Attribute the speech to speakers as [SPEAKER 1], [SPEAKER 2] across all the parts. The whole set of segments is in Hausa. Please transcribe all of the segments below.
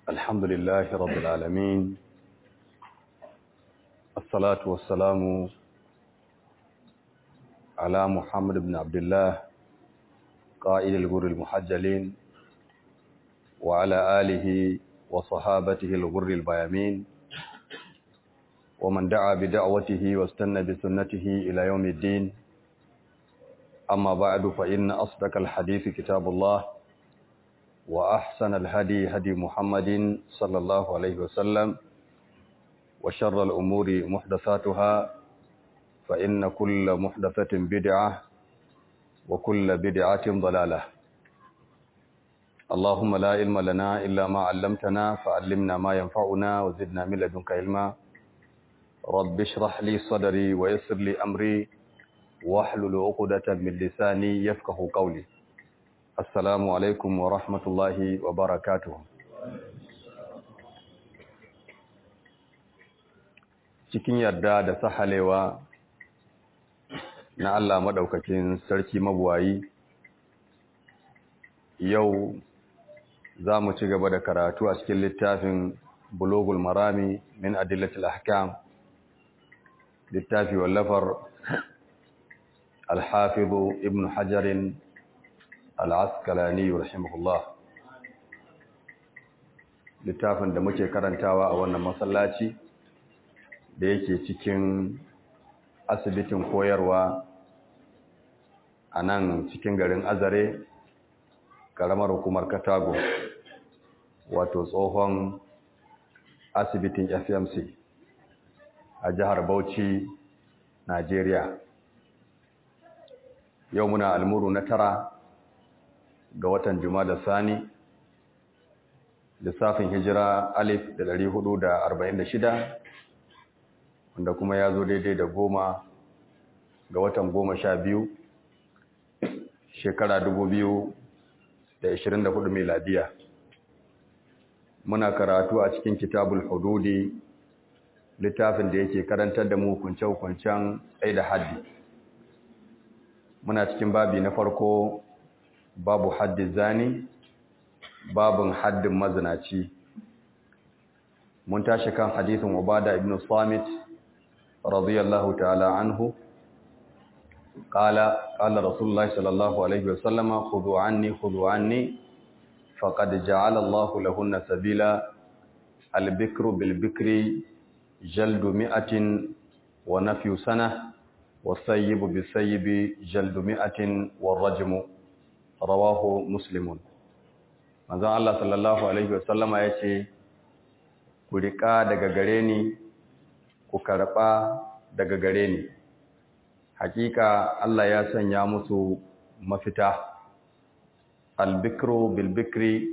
[SPEAKER 1] الحمد لله رب العالمين الصلاة والسلام على محمد بن عبد الله قائد الغر المحجلين وعلى آله وصحابته الغر البيامين ومن دعا بدعوته واستنى بسنته إلى يوم الدين أما بعد فإن أصدق الحديث كتاب الله وأحسن الهدي هدي محمد صلى الله عليه وسلم وشر الأمور محدثاتها فإن كل محدثة بدعة وكل بدعة ضلالة اللهم لا علم لنا إلا ما علمتنا فعلمنا ما ينفعنا وزدنا من لدنك علما رب اشرح لي صدري ويسر لي أمري واحلل عقدة من لساني يفقه قولي Assalamu alaikum wa rahmatullahi wa barakatuhu. Cikin yarda da sahalewa na Allah maɗaukakin sarki mabuwayi, yau za mu ci gaba da karatu a cikin littafin Bulogul Marami min Adillatul Ahkam, littafi wallafar Alhafizu Ibn Hajarin al'askalani rahimahullah littafin da muke karantawa a wannan masallaci da yake cikin asibitin koyarwa a nan cikin garin azare karamar hukumar katago wato tsohon asibitin fmc a jihar bauchi najeriya yau muna almuru na tara ga watan da Sani lissafin hijira alif da ɗari hudu da arba'in da shida wanda kuma ya zo daidai da goma ga watan goma sha biyu shekara dubu biyu da ishirin da hudu miladiya muna karatu a cikin kitabul hududi littafin da yake karantar da mu hukunce-hukuncen tsaye da haddi muna cikin babi na farko babu haddin zani babun haddin mazinaci mun tashi kan hadisin ubada ibn samit radiyallahu ta'ala anhu qala qala rasulullahi sallallahu alaihi wasallama khudhu anni khudhu anni faqad ja'ala Allahu lahunna sabila al-bikru bil-bikri jaldu mi'atin wa nafyu sanah was-sayyibu bis-sayyibi jaldu mi'atin war-rajmu rawahu muslimun manzon Allah sallallahu alaihi wasallama yace ku rika daga gare ni ku karba daga gare ni hakika Allah ya sanya musu mafita albikru bilbikri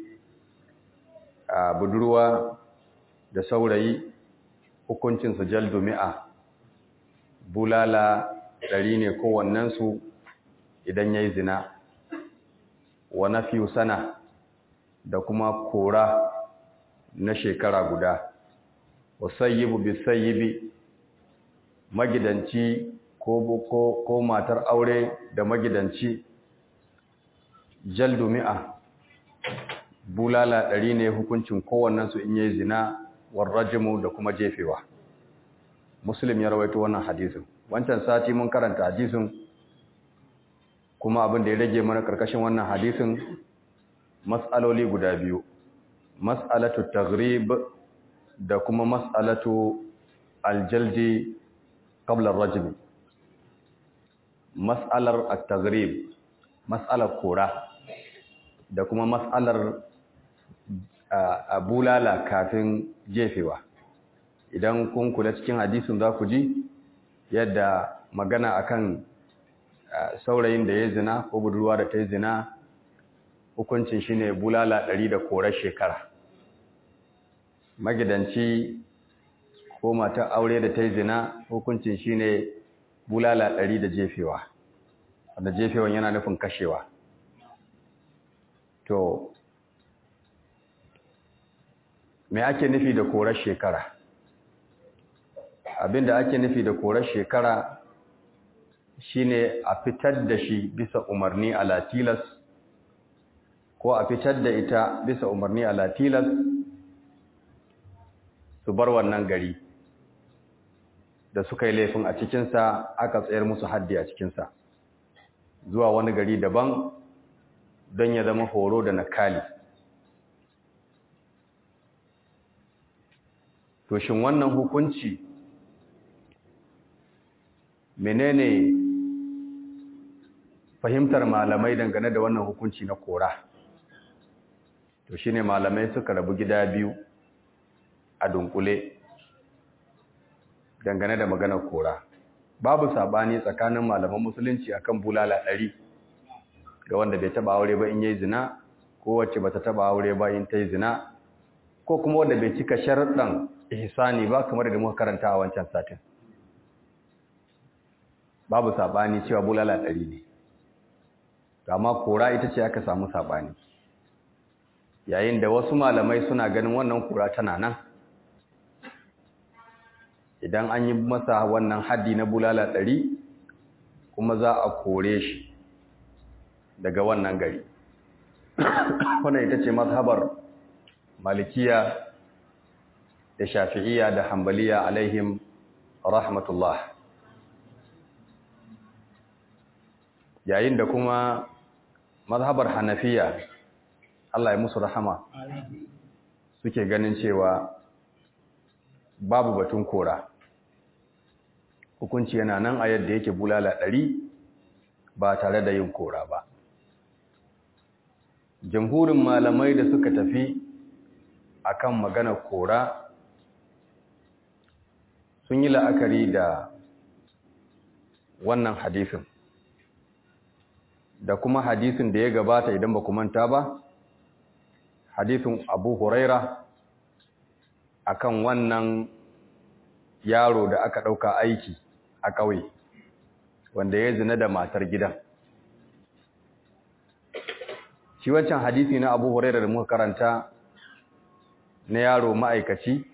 [SPEAKER 1] budurwa da saurayi hukuncin su jaldu mi'a bulala ɗari ne kowannensu idan yayi zina wa nafiyu sana da kuma kora na shekara guda wa sayyibu bi sayyibi magidanci ko ko ko matar aure da magidanci jaldu mi'a bulala ɗari ne hukuncin kowannen su in yayi zina war rajmu da kuma jefewa muslim ya rawaito wannan hadisin wancan sati mun karanta hadisin kuma abin da ya rage mana karkashin wannan hadisin mas'aloli guda biyu mas'alatu taghrib da kuma mas'alatu aljaldi qabla ar-rajm mas'alar at-taghrib mas'alar kora da kuma mas'alar abulala kafin jefewa idan kun kula cikin hadisin za ku ji yadda magana akan saurayin da ya zina ko budurwa da ta yi zina hukuncin shi ne bulala ɗari da korar shekara magidanci ko mata aure da ta yi zina hukuncin shi ne bulala ɗari da jefewa wanda jefewan yana nufin kashewa to me ake nufi da korar shekara abinda ake nufi da korar shekara shine a fitar da shi bisa umarni a latilas ko a fitar da ita bisa umarni a latilas su bar wannan gari da suka yi laifin a cikinsa aka tsayar musu haddi a cikinsa zuwa wani gari daban don ya zama horo da nakali to shin wannan hukunci menene fahimtar malamai dangane da wannan hukunci na kora to shine malamai suka rabu gida biyu a dunkule dangane da maganar kora babu sabani tsakanin malaman musulunci akan bulala ɗari ga wanda bai taba aure ba in yayi zina ko wacce bata taba aure ba in tayi zina ko kuma wanda bai cika sharuɗan ihsani ba kamar da muka karanta a wancan satin babu sabani cewa bulala ɗari ne amma kora ita ce aka samu sabani yayin da wasu malamai suna ganin wannan kora tana nan idan an yi masa wannan haddi na bulala ɗari kuma za a kore shi daga wannan gari wannan ita ce mazhabar malikiya da shafi'iyya da hambaliya alaihim rahmatullah yayin da kuma mazhabar hanafiya Allah ya musu rahama suke ganin cewa babu batun kora hukunci yana nan a yadda yake bulala ɗari ba tare da yin kora ba jamhurin malamai da suka tafi akan magana kora sun yi la'akari da wannan hadisin da kuma hadisin da ya gabata idan ba manta ba hadisin abu huraira akan wannan yaro da aka ɗauka aiki a ƙauye wanda ya zina da matar gidan shi wancan hadisi na abu huraira da muka karanta na yaro ma'aikaci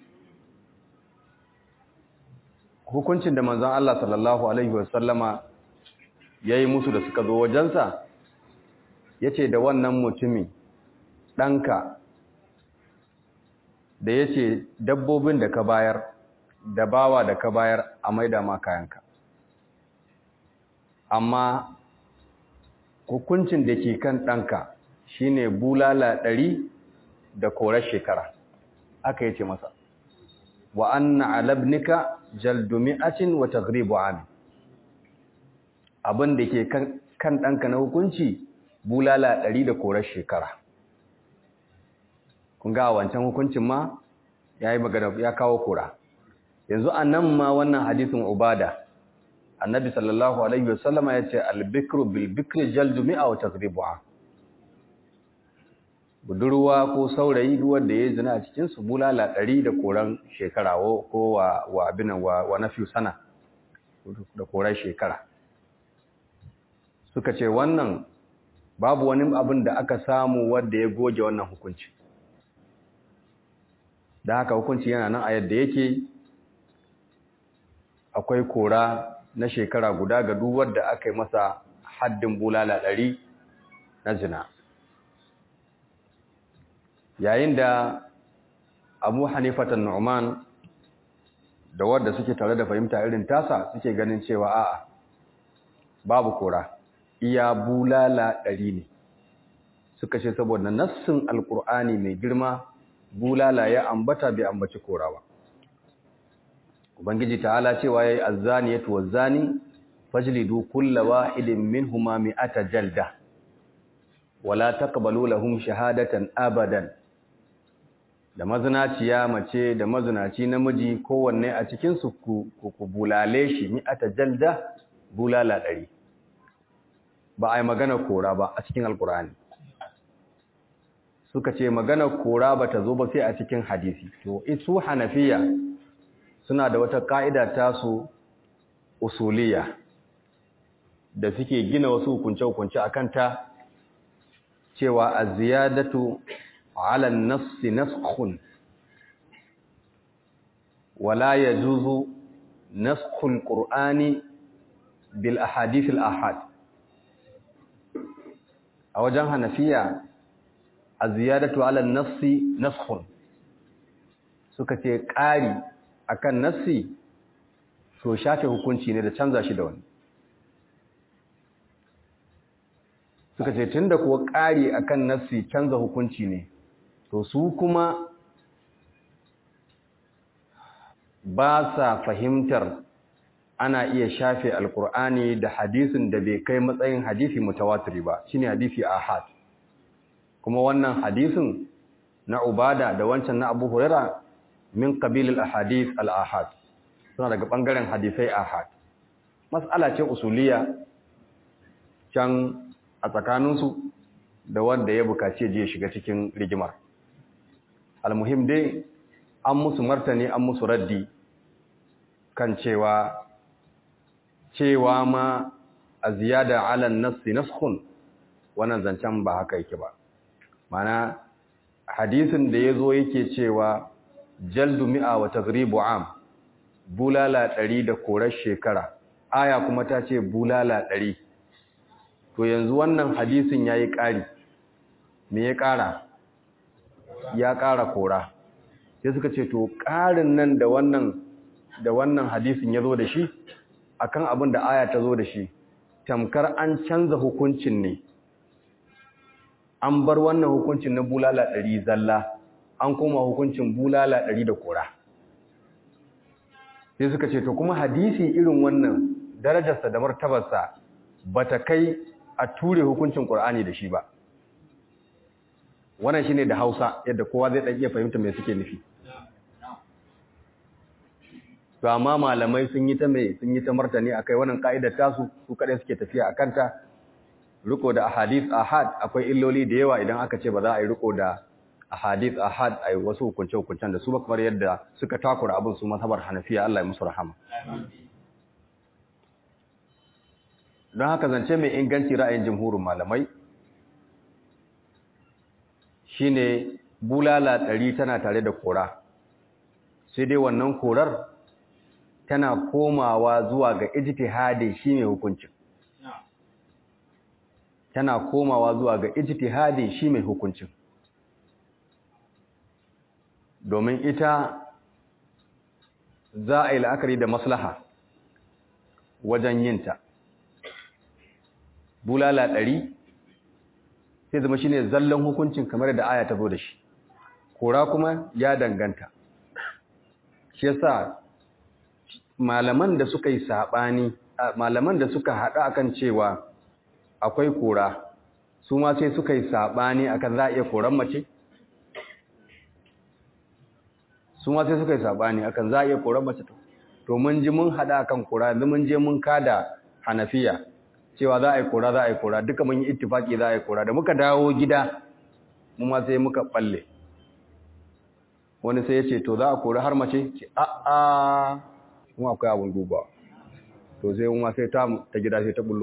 [SPEAKER 1] hukuncin da manzon Allah sallallahu alaihi wasallama ya yi musu da suka zo wajensa ya ce da wannan mutumin ɗanka da ya ce dabbobin da ka bayar da bawa da ka bayar a maida ma kayanka amma hukuncin da ke kan ɗanka shine bulala ɗari da korar shekara aka yi ce masa wa anna alabnika jaldumi'atin wa taghribu amin abin da ke kan ɗanka na hukunci bulala ɗari da korar shekara kun ga wancan hukuncin ma ya yi magana ya kawo kora yanzu a nan ma wannan hadisin ubada annabi sallallahu alaihi wasallama ya ce albikru bilbikri jaldu mi'a wa tazribu'a budurwa ko saurayi duwar da ya zina a cikin su bulala ɗari da koran shekara ko wa wa abinan wa, wa nafi sana da koran shekara suka ce wannan babu wani abin da aka samu wanda ya goge wannan hukunci da haka hukunci yana nan a yadda yake akwai kora na shekara guda ga duk wanda aka yi masa haddin bulala ɗari na zina yayin da abu hanifatan nu'man da wadda suke tare da fahimta irin tasa suke ganin cewa a'a babu kora iya bulala ɗari ne suka ce saboda nassin alkur'ani mai girma bulala ya ambata bai ambaci kora ba ubangiji ta'ala cewa yayi azzaniyatu wazzani fajlidu kulla wahidin minhuma mi'ata jalda wala taqbalu lahum shahadatan abadan da mazinaciya mace da mazinaci namiji kowanne a cikin su ku, ku bulale shi mi'ata jalda bulala ɗari ba a yi magana kora ba a cikin alkur'ani suka ce magana kora ba ta zo ba sai a cikin hadisi to isu hanafiya suna da wata ka'ida tasu usuliya da suke gina wasu hukunce-hukunce a kanta cewa a ziyadatu ala nassi naskhun wala yajuzu naskhul qur'ani bil ahadith al ahad a wajen hanafiya a ziyadatu ala nassi naskhun suka ce ƙari akan nassi to shafe hukunci ne da canza shi da wani suka ce tunda kuwa ƙari akan nassi canza hukunci ne to su kuma ba sa fahimtar ana iya shafe alkur'ani da hadisin da bai kai matsayin hadisi mutawatiri ba shine hadisi ahad kuma wannan hadisin na ubada da wancan na abu huraira min qabilil ahadith al ahad suna daga bangaren hadisai ahad mas'ala ce usuliya can a tsakaninsu da wanda ya bukaci je shiga cikin rigimar almuhim dai an musu martani an musu raddi kan cewa cewa ma a ziyada alan nassi naskhun wannan zancen ba haka yake ba mana hadisin da ya zo yake cewa jaldu mi'a wa tagribu am bulala ɗari da korar shekara aya kuma ta ce bulala ɗari to yanzu wannan hadisin ya yi ƙari me ya ƙara ya ƙara kora sai suka ce to ƙarin nan da wannan da wannan hadisin ya zo da shi akan abin da aya ta zo da shi tamkar an canza hukuncin ne an bar wannan hukuncin na bulala ɗari zalla an koma hukuncin bulala ɗari da kora sai suka ce to kuma hadisi irin wannan darajarsa da martabarsa ba ta kai a ture hukuncin ƙur'ani da shi ba wannan shine da hausa yadda kowa zai ɗan iya fahimta mai suke nufi to amma malamai sun yi ta mai sun yi ta martani akai wannan ka'idar tasu su kadai suke tafiya a kanta riko da ahadith ahad akwai illoli da yawa idan aka ce ba za a yi riko da ahadith ahad ai wasu hukunce hukuncen da su ba kamar yadda suka takura abin su mazhabar Hanafiya Allah ya musu rahama don haka zance mai inganci ra'ayin jumhurin malamai shine bulala ɗari tana tare da kora sai dai wannan korar tana komawa zuwa ga ijtihadi shine hukuncin tana komawa zuwa ga ijtihadi shi mai hukuncin domin ita za a yi la'akari da maslaha wajen yinta bulala ɗari sai zama shine zallan hukuncin kamar da aya ta zo da shi kora kuma ya danganta shi yasa malaman da suka yi saɓani malaman da suka haɗa akan cewa akwai kora su ma sai suka yi saɓani akan za a iya koran mace su ma sai suka yi saɓani akan za a iya koran mace to mun ji mun haɗa akan kora yanzu mun je mun kada hanafiya cewa za a yi kora za a yi kora duka mun yi ittifaki za a yi kora da muka dawo gida mu ma sai muka balle wani sai ya ce to za a kori har mace ce a'a kuma akwai abin duba to sai kuma sai ta ta gida sai ta bullo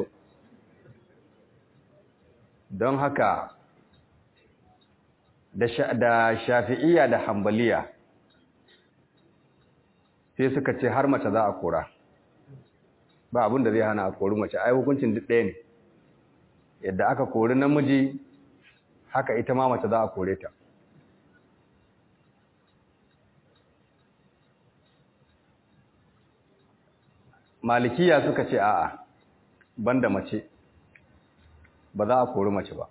[SPEAKER 1] don haka da shafi'iyya da hambaliya sai suka ce har mace za a kora ba abin da zai hana a kori mace ai hukuncin duk ɗaya ne yadda aka kori namiji haka ita ma mace za a kore ta malikiya suka ce a'a banda mace ba za a kori mace ba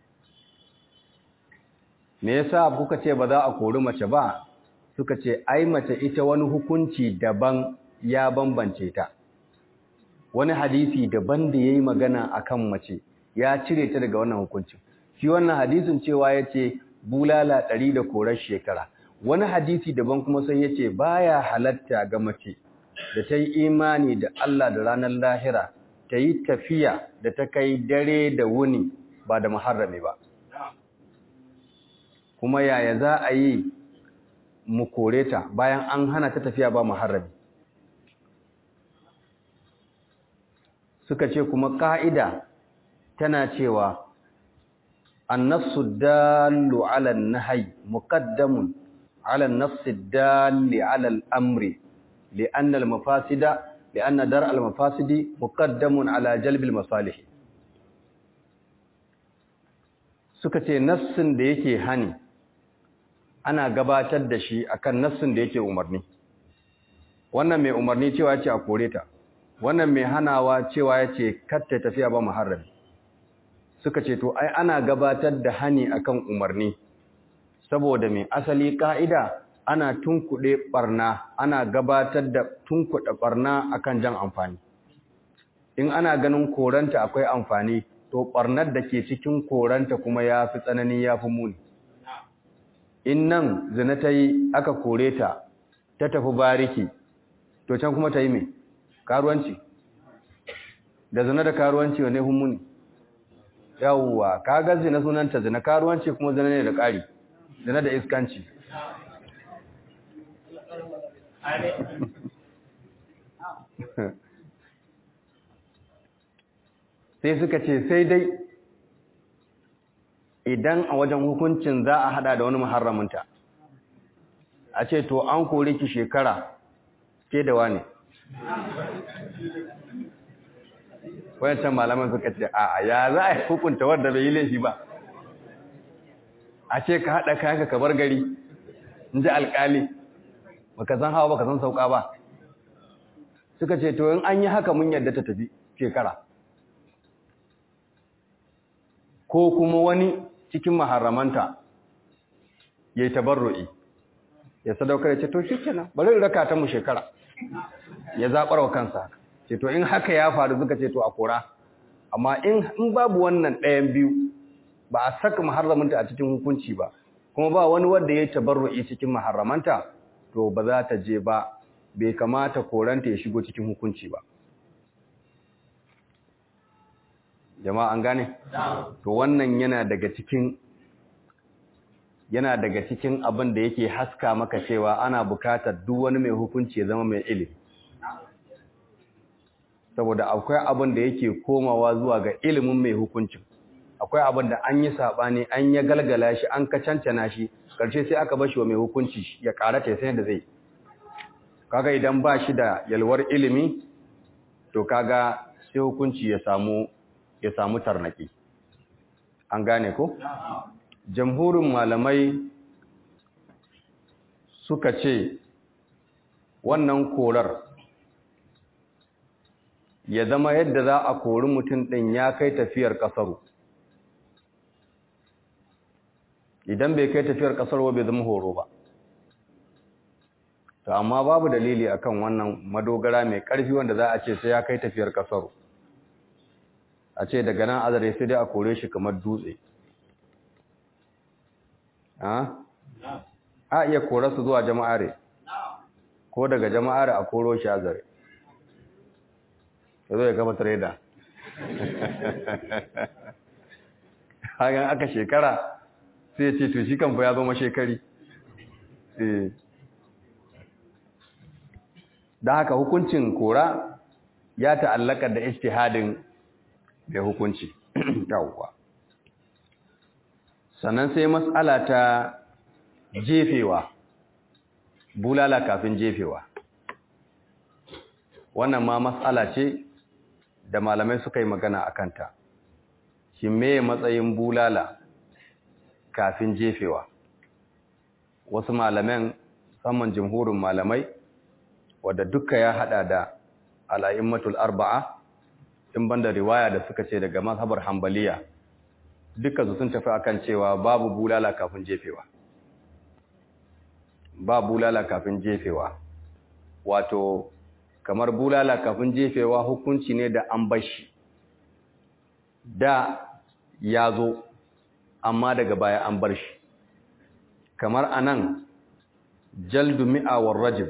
[SPEAKER 1] me yasa kuka ce ba za a kori mace ba suka ce ai mace ita wani hukunci daban ya bambance ta wani hadisi daban da yayi magana akan mace ya cire ta daga wannan hukuncin shi wannan hadisin cewa yace bulala ɗari da korar shekara wani hadisi daban kuma sai yace baya halatta ga mace da ta yi imani da Allah da ranar lahira ta yi tafiya da ta kai dare da wuni ba da muharrami ba kuma yaya za a yi mu kore ta bayan an hana ta tafiya ba muharrami suka ce kuma ƙa'ida tana cewa annasu dalu ala nahyi muqaddamun ala nafsi dali ala al-amri li'anna al-mafasida li'anna dar al-mafasidi muqaddamun ala jalb al-masalih suka ce nassin da yake hani ana gabatar da shi akan nassin da yake umarni wannan mai umarni cewa ce a kore ta wannan mai hanawa cewa ya ce katta tafiya ba muharrami suka ce to ai ana gabatar da hani akan umarni saboda mai asali ka'ida ana tunkuɗe barna ana gabatar da tunkuɗe barna akan jan amfani in ana ganin koranta akwai amfani to barnar da ke cikin koranta kuma ya fi tsanani ya fi muni in nan zina ta yi aka kore ta ta tafi bariki to can kuma ta yi mai karuwanci da zina da karuwanci wane muni yawwa kaga zina sunanta zina karuwanci kuma zina ne da ƙari zina da iskanci sai suka ce sai dai idan a wajen hukuncin za a hada da wani muharraminta a ce to an kore ki shekara ke da wane wayancan malaman suka ce a ya za a hukunta wadda bai yi laifi ba a ce ka haɗa kayanka ka bar gari in ji alƙali baka san hawa baka san sauka ba suka ce to in an yi haka mun yadda ta tafi shekara ko kuma wani cikin maharamanta ya yi tabarru'i ya sadaukar ya ce to shi kenan bari raka ta mu shekara ya zaɓar wa kansa ce to in haka ya faru suka ce to a kora amma in babu wannan ɗayan biyu ba a saka maharramanta a cikin hukunci ba kuma ba wani wanda ya yi tabarru'i cikin maharramanta to ba za ta je ba bai kamata koranta ya shigo cikin hukunci ba jama'a an gane to wannan yana daga cikin yana daga cikin abin da yake haska maka cewa ana bukatar duk wani mai hukunci ya zama mai ilimi saboda akwai abin da yake komawa zuwa ga ilimin mai hukuncin akwai abin da an yi sabani an ya galgala shi an ka cancana shi karshe sai aka bashi wa mai hukunci ya karata sai da zai kaga idan ba shi da yalwar ilimi to kaga sai hukunci ya samu ya samu tarnaki an gane ko jamhurin malamai suka ce wannan korar ya zama yadda za a kori mutum ɗin ya kai tafiyar ƙasaru idan bai kai tafiyar ƙasar bai zama horo ba to amma babu dalili akan wannan madogara mai ƙarfi wanda za a ce sai ya kai tafiyar ƙasaru a ce daga nan azare sai dai a kore shi kamar dutse a iya kore su zuwa jama'are ko daga jama'are a koro shi azare ya zo ya gaba trader hagan aka shekara sai ce to shi kanfa ya zama shekari da haka hukuncin kora ya ta'allaka da ijtihadin mai hukunci yawwa sannan sai matsala ta jefewa bulala kafin jefewa wannan ma matsala ce da malamai suka yi magana a kanta shi me matsayin bulala kafin jefewa wasu malaman saman jimhurin malamai wadda duka ya hada da al'a'immatul arba'a in banda riwaya da suka ce daga mazhabar hambaliya duka su sun tafi akan cewa babu bulala kafin jefewa ba bulala kafin jefewa wato kamar bulala kafin jefewa hukunci ne da an bashi da ya zo amma daga baya an bar shi kamar anan jaldu mi'a war rajim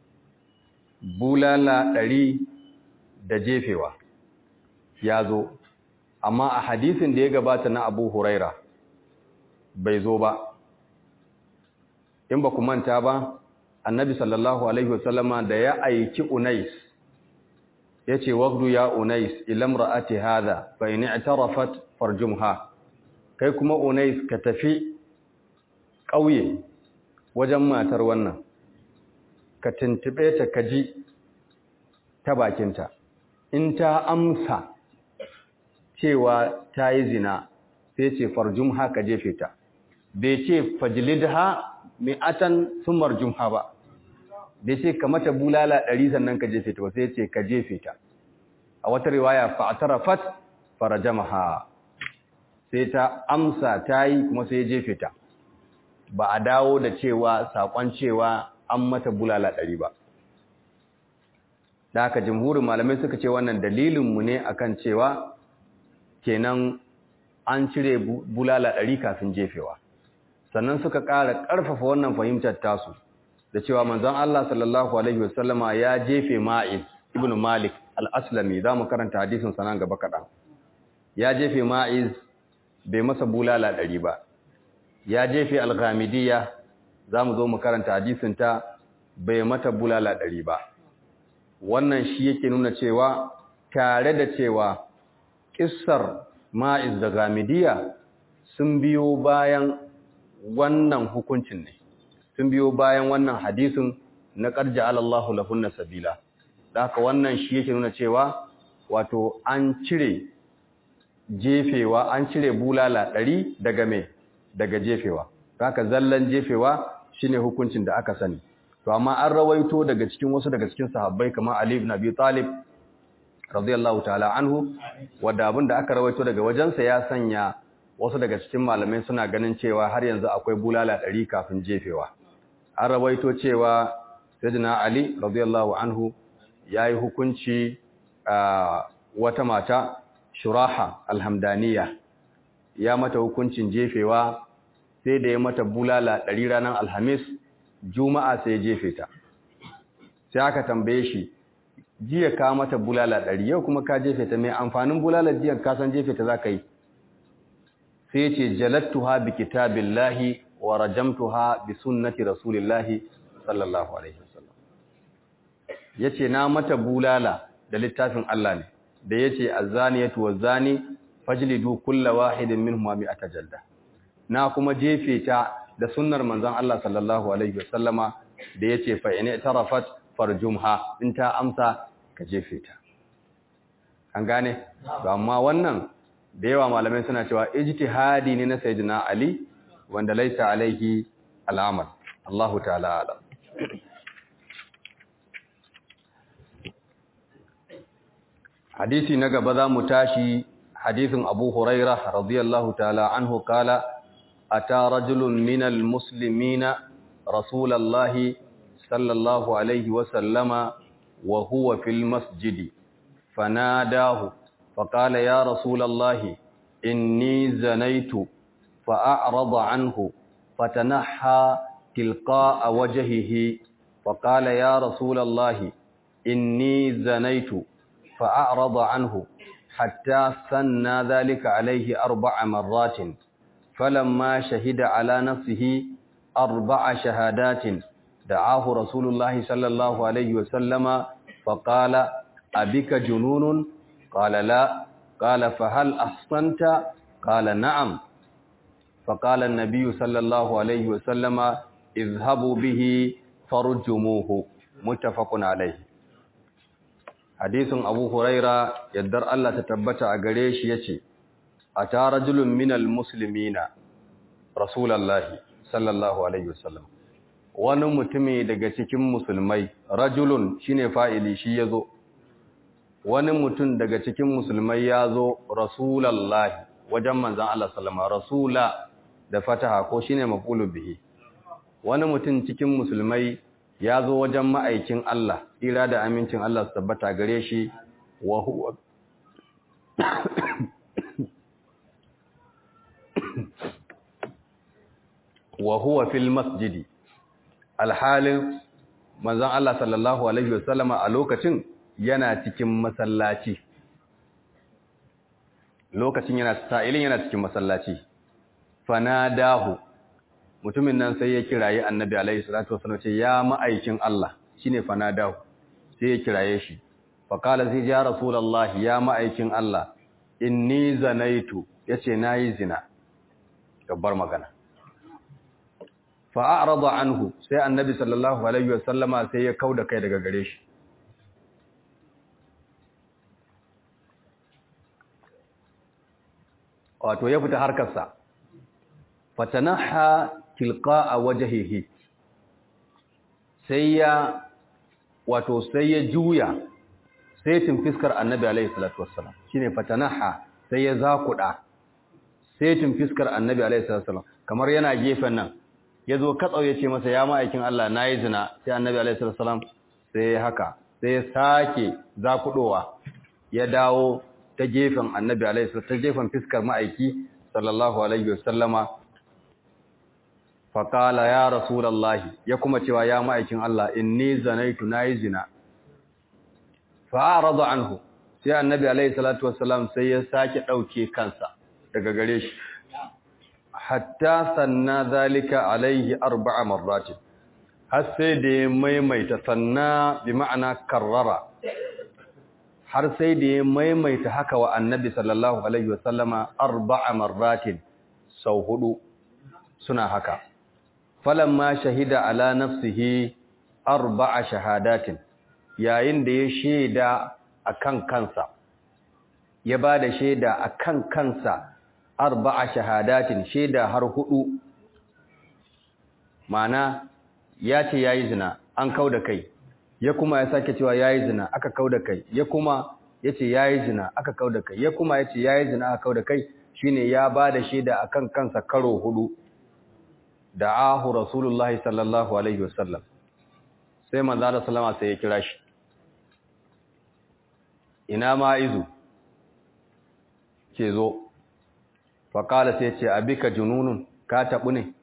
[SPEAKER 1] bulala ɗari da jefewa ya zo amma a hadisin da ya gabata na abu huraira bai zo ba in ba ku manta ba annabi sallallahu alaihi wasallama da ya aiki unais ya ce wagdu ya unais ilam ra'ati hadha fa in i'tarafat farjumha kai kuma unais ka tafi ƙauye wajen matar wannan ka tuntube ta kaji ta bakinta in ta amsa cewa ta yi zina sai ce farjum haka jefe ta bai ce fajlidha mi'atan thumma jumha ba bai ce ka mata bulala ɗari sannan ka jefe ta ba sai ce ka jefe ta a wata riwaya fa'tarafat farajamaha sai ta amsa ta yi kuma sai ya jefe ta ba a dawo da cewa sakon cewa an mata bulala ɗari ba da haka jamhurin malamai suka ce wannan dalilinmu ne akan cewa kenan an cire bulala ɗari kafin jefewa sannan suka ƙara ƙarfafa wannan fahimtar tasu da cewa manzon Allah sallallahu alaihi wasallama ya jefe Ma'iz ibn Malik al-Aslami zamu karanta hadisin sanan gaba kaɗan. ya jefe Ma'iz bai masa bulala ɗari ba ya jefe al-Ghamidiyya zamu zo mu karanta hadisin ta bai mata bulala ɗari ba wannan shi yake nuna cewa tare da cewa kissar Ma'iz da Ghamidiyya sun biyo bayan wannan hukuncin ne sun biyo bayan wannan hadisin na ƙarja alallahu lahunna sabila da haka wannan shi yake nuna cewa wato an cire jefewa an cire bulala ɗari daga me daga jefewa da haka zallan jefewa shine hukuncin da aka sani to amma an rawaito daga cikin wasu daga cikin sahabbai kamar Ali ibn Abi Talib radiyallahu ta'ala anhu wanda abin da aka rawaito daga wajensa ya sanya wasu daga cikin malamai suna ganin cewa har yanzu akwai bulala ɗari kafin jefewa an rawaito cewa sayyidina ali radiyallahu anhu yayi hukunci a wata mata shuraha alhamdaniya ya mata hukuncin jefewa sai da ya mata bulala ɗari ranar alhamis juma'a sai ya jefe ta sai aka tambaye shi jiya ka mata bulala ɗari yau kuma ka jefe ta mai amfanin bulala jiya ka san jefe ta za ka yi sai ce jalattuha bi kitabillahi wa rajamtuha bi sunnati rasulillahi sallallahu alaihi wasallam yace na mata bulala da littafin Allah ne da yace azaniyatu wazani fajlidu kulla wahidin minhum mi'ata jalda na kuma jefe ta da sunnar manzon Allah sallallahu alaihi wasallama da yace fa in tarafat farjumha in ta amsa ka jefe ta an gane amma wannan da yawa malamai suna cewa ijtihadi ne na sayyidina Ali wanda laisa alaihi al'amal Allahu ta'ala alam hadisi na gaba za mu tashi hadisin Abu Hurairah radiyallahu ta'ala anhu kala ata rajulun minal muslimina rasulallahi sallallahu alaihi wa sallama wa huwa fil masjidi fanadahu فقال يا رسول الله إني زنيت فأعرض عنه فتنحى تلقاء وجهه فقال يا رسول الله إني زنيت فأعرض عنه حتى ثنى ذلك عليه أربع مرات فلما شهد على نفسه أربع شهادات دعاه رسول الله صلى الله عليه وسلم فقال أبك جنون قال لا قال فهل أحصنت قال نعم فقال النبي صلى الله عليه وسلم اذهبوا به فرجموه متفق عليه hadisin Abu Huraira yaddar Allah ta tabbata a gare shi yace ata rajulun minal muslimina rasulullahi sallallahu alaihi wasallam wani mutumi daga cikin musulmai rajulun shine fa'ili shi yazo wani mutum daga cikin musulmai ya zo rasulallahi wajen manzan Allah salama rasula da fataha ko shine mafulu bihi wani mutum cikin musulmai ya zo wajen ma'aikin Allah ira da amincin Allah su tabbata gare shi wa huwa wa huwa fil masjidi alhalin manzan Allah sallallahu alaihi wasallama a lokacin yana cikin masallaci lokacin yana sa'ilin yana cikin masallaci fanadahu mutumin nan sai ya kiraye annabi alaihi salatu wasallam ce ya ma'aikin Allah shine fanadahu sai ya kiraye shi fa qala zai ya rasulullahi ya ma'aikin Allah inni zanaitu yace nayi zina gabbar magana fa a'rada anhu sai annabi sallallahu alaihi wasallama sai ya kauda kai daga gare shi wato ya fita harkarsa fatanaha tilqa'a wajhihi sai ya wato sai ya juya sai tin fiskar annabi alaihi salatu wassalam shine fatanaha sai ya zakuda sai tin fiskar annabi alaihi salatu wassalam kamar yana gefen nan yazo katsau yace masa ya ma'aikin Allah nayi zina sai annabi alaihi salatu wassalam sai haka sai ya sake zakudowa ya dawo ta gefen annabi alaihi salatu ta gefen fiskar ma'aiki sallallahu alaihi wasallama faƙala ya rasulallahi ya kuma cewa ya ma'aikin Allah inni zanaitu nayi zina fa'arada anhu sai annabi alaihi salatu wassalam sai ya sake dauke kansa daga gare shi hatta sanna zalika alaihi arba'a marratin har sai da ya maimaita sanna bi ma'ana karrara har sai da ya maimaita haka wa annabi sallallahu alaihi wasallama arba'a marratin sau hudu suna haka falamma shahida ala nafsihi arba'a shahadatin yayin da ya shaida akan kansa ya bada shaida akan kansa arba'a shahadatin shaida har hudu mana ya ce yayi zina an kauda kai ya kuma ya sake cewa yayi zina aka kauda kai ya kuma yace yayi zina aka kauda kai ya kuma yace yayi zina aka kauda kai shine ya bada shaida akan kansa karo hudu da'ahu rasulullahi sallallahu alaihi wasallam sai manzo Allah sallama sai ya kira shi ina ma izu ke zo fa kala sai ce abika jununun ka tabu ne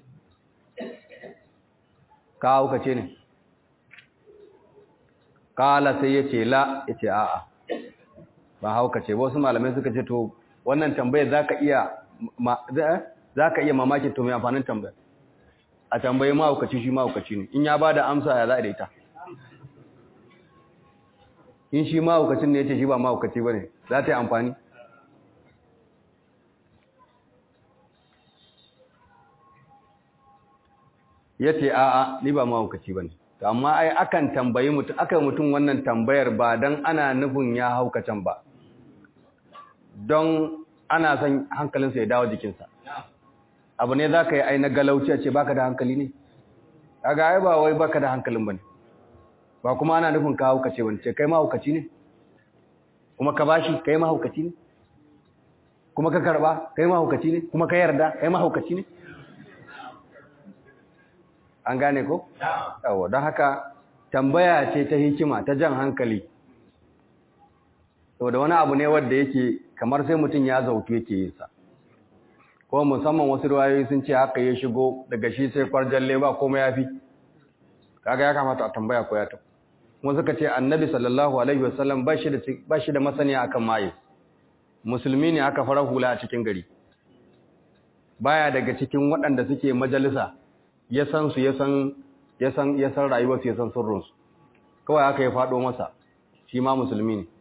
[SPEAKER 1] ka hauka ce ne kala sai ya ce la ya ce a'a ba hauka ce wasu malamai suka ce to wannan tambayar zaka iya zaka iya mamakin to mai amfanin tambayar a tambayi mahaukaci shi mahaukaci ne in ya ba da amsa ya za da ita in shi mahaukacin ne ya ce shi ba mahaukaci ba ne za ta yi amfani ya ce a'a ni ba mahaukaci ba ne amma ai akan tambayi mutum aka mutum wannan tambayar ba don ana nufin ya haukacin ba don ana son hankalinsa ya dawo jikinsa abu ne za ka yi aina galauci a ce baka da hankali ne kaga ai ba wai baka da hankalin bane ba kuma ana nufin ka haukace wani ce kai mahaukaci ne kuma ka bashi kai mahaukaci ne kuma ka karba kai mahaukaci ne kuma ka yarda kai mahaukaci ne an gane ko yawa don haka tambaya ce ta hikima ta jan hankali saboda wani abu ne wanda yake kamar sai mutum ya zautu yake yin sa ko musamman wasu ruwayoyi sun ce haka ya shigo daga shi sai kwarjalle ba komai ya fi kaga ya kamata a tambaya ko ya ta kuma suka ce annabi sallallahu alaihi wasallam ba shi da ba shi da masaniya akan maye musulmi ne aka fara hula a cikin gari baya daga cikin waɗanda suke majalisa ya san su ya san ya san ya san rayuwar su ya san sirrin su kawai haka ya fado masa shi ma musulmi ne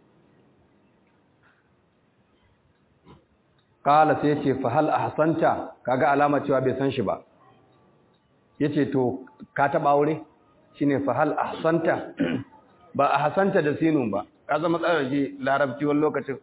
[SPEAKER 1] kala sai yace fa hal ahsanta kaga alama cewa bai san shi ba yace to ka taba aure shine fa hal ahsanta ba ahsanta da sinun ba ka zama tsara ji larabci wani lokacin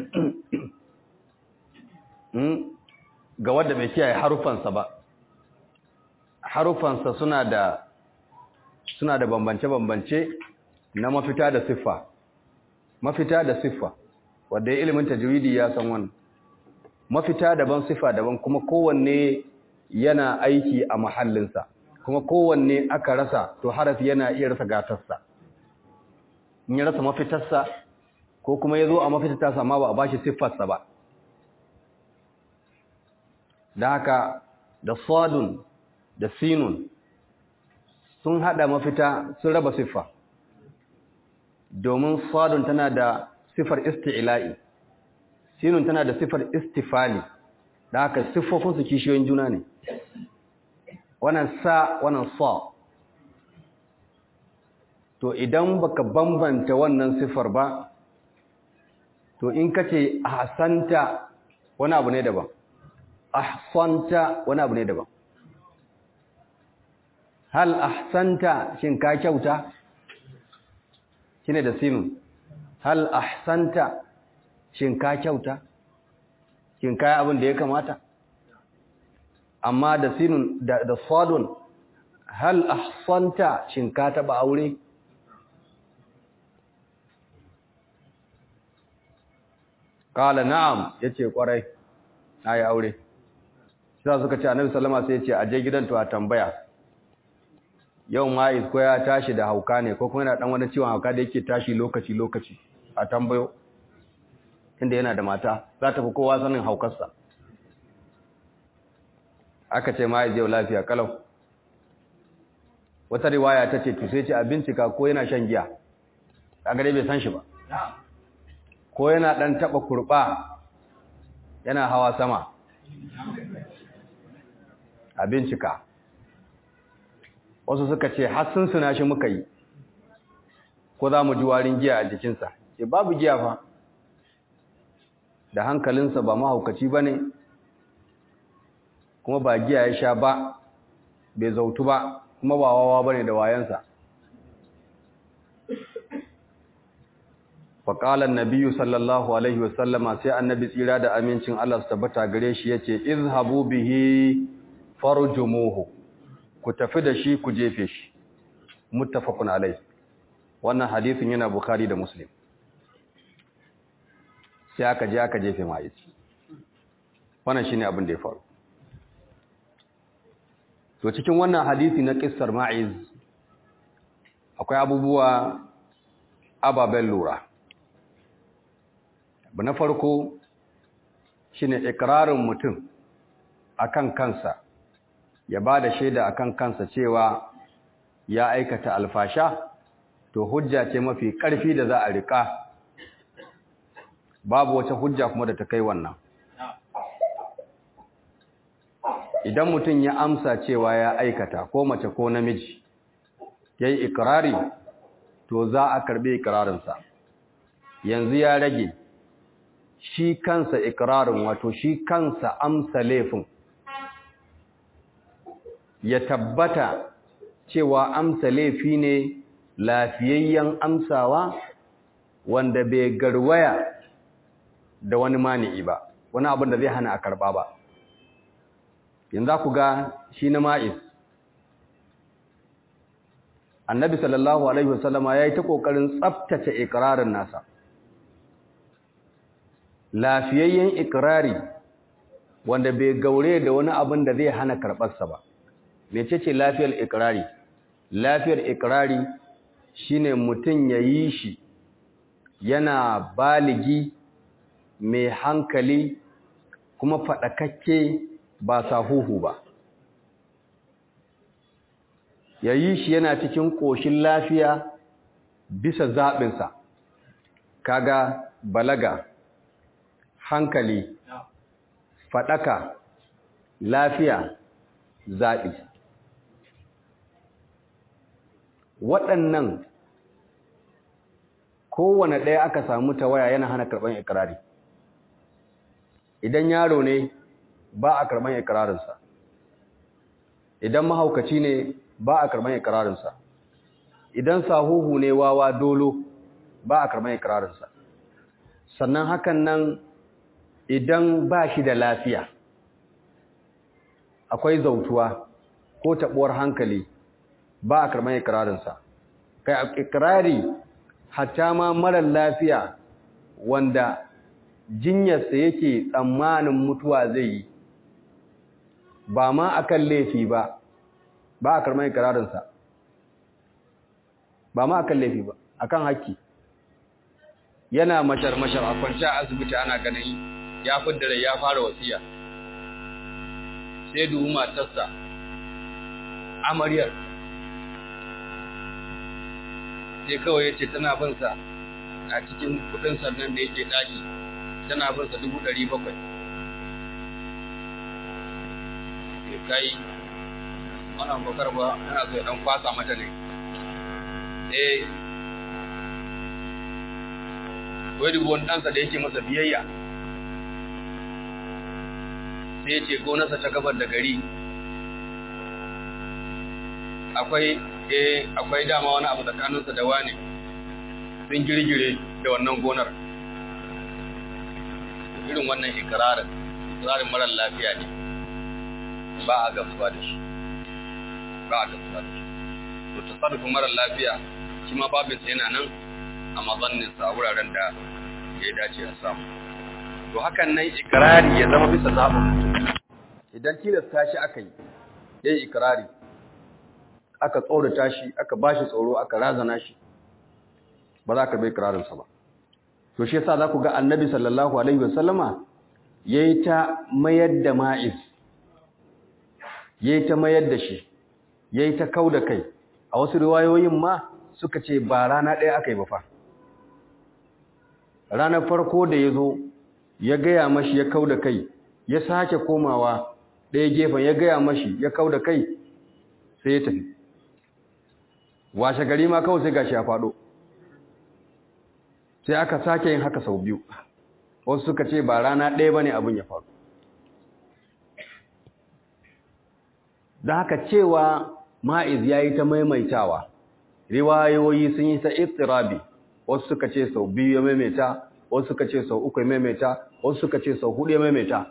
[SPEAKER 1] ga wanda bai kiyaye harufansa ba harufansa suna da suna da bambance-bambance na mafita da siffa mafita da siffa wanda ya ilimin tajwidi ya san wannan mafita daban siffa daban kuma kowanne yana aiki a mahallinsa kuma kowanne aka rasa to harafi yana iya rasa gatarsa in ya rasa mafitarsa ko kuma ya zo a mafitarsa amma ba a bashi siffarsa ba da haka da sadun da sinun sun hada mafita sun raba siffa domin sadun tana da siffar isti'la'i sinun tana da siffar istifali da haka siffofinsu kishiyoyin juna ne wannan sa wannan sa to idan baka bambanta wannan siffar ba to in kace ahsanta wani abu ne daban ahsanta wani abu ne daban hal ahsanta shin ka kyauta shine da sinun hal ahsanta shin ka kyauta shin ka abin da ya kamata amma da sinun da, da sadun hal ahsanta shin ka taba aure kala na'am yace kwarai nayi aure sai suka ce annabi sallama sai yace aje gidan to a tambaya yau ma ko ya tashi da hauka ne ko kuma yana dan wani ciwon hauka da yake tashi lokaci lokaci a tambayo inda yana da mata za ta fi kowa sanin haukarsa aka ce ma yau lafiya kalau wata riwaya ta ce to sai ce a bincika ko yana shan giya kaga dai bai san shi ba ko yana dan taba kurba yana hawa sama a bincika wasu suka ce har sun suna shi muka yi ko za mu ji warin giya a jikinsa ce babu giya fa da hankalinsa ba mahaukaci ba ne kuma ba giya ya sha ba bai zautu ba kuma ba wawa ba ne da wayansa faƙalar nabiyu sallallahu alaihi wasallama sai annabi tsira da amincin Allah su tabbata gare shi ya ce izhabu bihi farjumuhu ku tafi da shi ku jefe shi muttafaqun alai wannan hadisin yana bukhari da muslim sai aka je aka jefe mai wannan shine abin da ya faru to cikin wannan hadisi na kissar ma'iz akwai abubuwa ababen lura abu na farko shine ikrarin mutum akan kansa ya ba da shaida akan kansa cewa ya aikata alfasha to hujja ce mafi ƙarfi da za a riƙa babu wata hujja kuma da ta kai wannan idan mutum ya amsa cewa ya aikata ko mace ko namiji ya yi ikirari to za a karbi ikirarinsa yanzu ya rage shi kansa ikirarin wato shi kansa amsa laifin ya tabbata cewa amsa laifi ne lafiyayyen amsawa wanda bai garwaya da wani mani'i ba wani abin da zai hana a karba ba yanzu ku ga shi na ma'is annabi sallallahu alaihi wasallama ya yi ta ƙoƙarin tsabtace ikirarin nasa lafiyayyen ikirari wanda bai gaure da wani abin da zai hana karɓarsa ba mece ce lafiyar ikirari lafiyar ikirari shine mutum ya yi shi yana baligi mai hankali kuma faɗakakke ba sahuhu ba ya yi shi yana cikin ƙoshin lafiya bisa zaɓinsa kaga balaga hankali faɗaka lafiya zaɓi waɗannan kowane ɗaya aka samu tawaya yana hana karɓar ikirari idan yaro ne ba a karɓar ikirarinsa idan mahaukaci ne ba a karɓar ikirarinsa idan sahuhu ne wawa dolo ba a karɓar ikirarinsa sannan hakan nan idan ba shi da lafiya akwai zautuwa ko taɓuwar hankali ba a karɓar ikirarinsa kai ikirari hatta ma marar lafiya wanda jinyarsa yake tsammanin mutuwa zai yi ba ma akan laifi ba ba a karɓar ikirarinsa ba ma akan laifi ba akan haƙƙi yana mashar-mashar a kwanci a asibiti ana ganin ya fidda rai ya fara wasiya sai duhu matarsa amaryar sai kawai ya ce tana binsa a cikin kudin sannan da yake daki tana binsa dubu ɗari bakwai ya kai wannan bakar ba yana so ya ɗan kwasa mata ne eh wai dubu wani ɗansa da yake masa biyayya sai ya ce gonarsa ta gabar da gari akwai eh akwai dama wani abu tsakaninsa da wani sun girgire da wannan gonar irin wannan ikirarin ikirarin marar lafiya ne ba a gamsuwa da shi ba a gamsuwa da shi to tasarrufin mara lafiya shi ma babinsa yana nan a mazanninsa a wuraren da ya dace a samu to hakan nan ikirari ya zama bisa zaɓin mutum idan tilasta shi aka yi ya yi ikirari aka tsorata shi aka ba shi tsoro aka razana shi ba za ka bai ikirarinsa ba to shi yasa za ku ga annabi sallallahu alaihi wasallama ya yi ta mayar da ma'iz ya yi ta mayar da shi ya yi ta kau da kai a wasu riwayoyin ma suka ce ba rana ɗaya aka yi ba fa ranar farko da ya zo ya gaya mashi ya kau da kai ya sake komawa ɗaya gefen ya gaya mashi ya kau da kai sai ya tafi washe gari ma kawai sai gashi ya faɗo sai aka sake yin haka sau biyu wasu suka ce ba rana ɗaya ba ne abin ya faru da haka cewa ma'iz ya yi ta maimaitawa riwayoyi sun yi ta istirabi wasu suka ce sau biyu ya maimaita wasu suka ce sau uku ya maimaita wasu suka ce sau hudu ya maimaita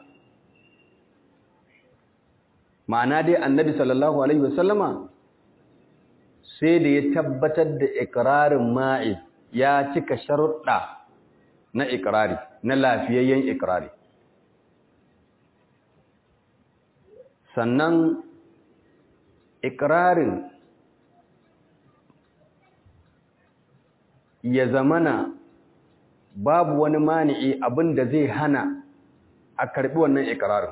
[SPEAKER 1] ma'ana dai annabi sallallahu alaihi wasallama sai da ya tabbatar da ikirarin ma'iz ya cika sharuɗa na ikirari na lafiyayyen ikirari sannan ikirarin ya zamana babu wani mani'i abin da zai hana a karbi wannan ikirarin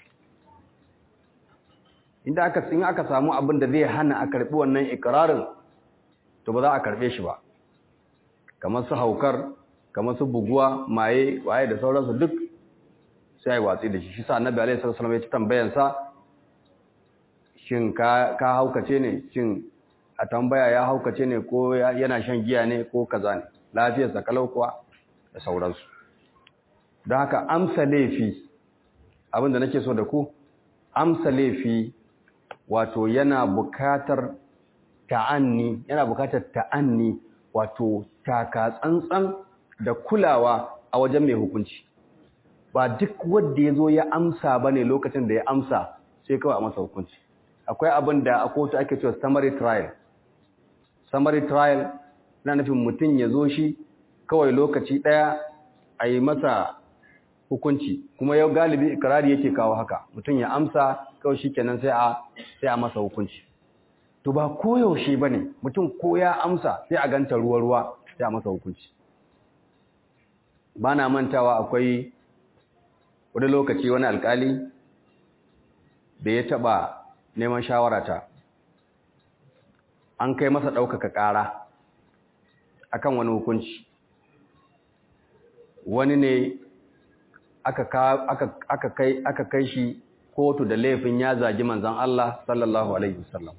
[SPEAKER 1] inda aka in aka samu abin da zai hana a karbi wannan ikirarin to ba za a karbe shi ba kamar su haukar kamar su buguwa maye waye da sauransu duk sai ai watsi da shi shi sa annabi alaihi wasallam ya ci tambayan sa shin ka ka haukace ne shin a tambaya ya haukace ne ko yana shan giya ne ko kaza ne lafiyar sa kalau kuwa da sauransu don haka amsa laifi abinda nake so da ku amsa laifi wato yana bukatar ta'anni yana bukatar ta'anni wato taka tsantsan da kulawa a wajen mai hukunci ba duk wanda ya zo ya amsa ba ne lokacin da ya amsa sai kawai a masa hukunci akwai abin da a kotu ake cewa summary trial summary trial na nufin mutum ya zo shi kawai lokaci ɗaya a yi masa hukunci kuma yau galibi ikirari yake kawo haka mutum ya amsa kawai shi kenan sai a sai a masa hukunci to ba koyaushe ba ne mutum ko ya amsa sai a ganta ruwa-ruwa sai a masa hukunci ba na mantawa akwai wani lokaci wani alkali da ya taɓa neman shawarata an kai masa ɗaukaka ƙara akan wani hukunci wani ne aka kai shi kotu da laifin ya zagi manzan Allah sallallahu Alaihi wasallam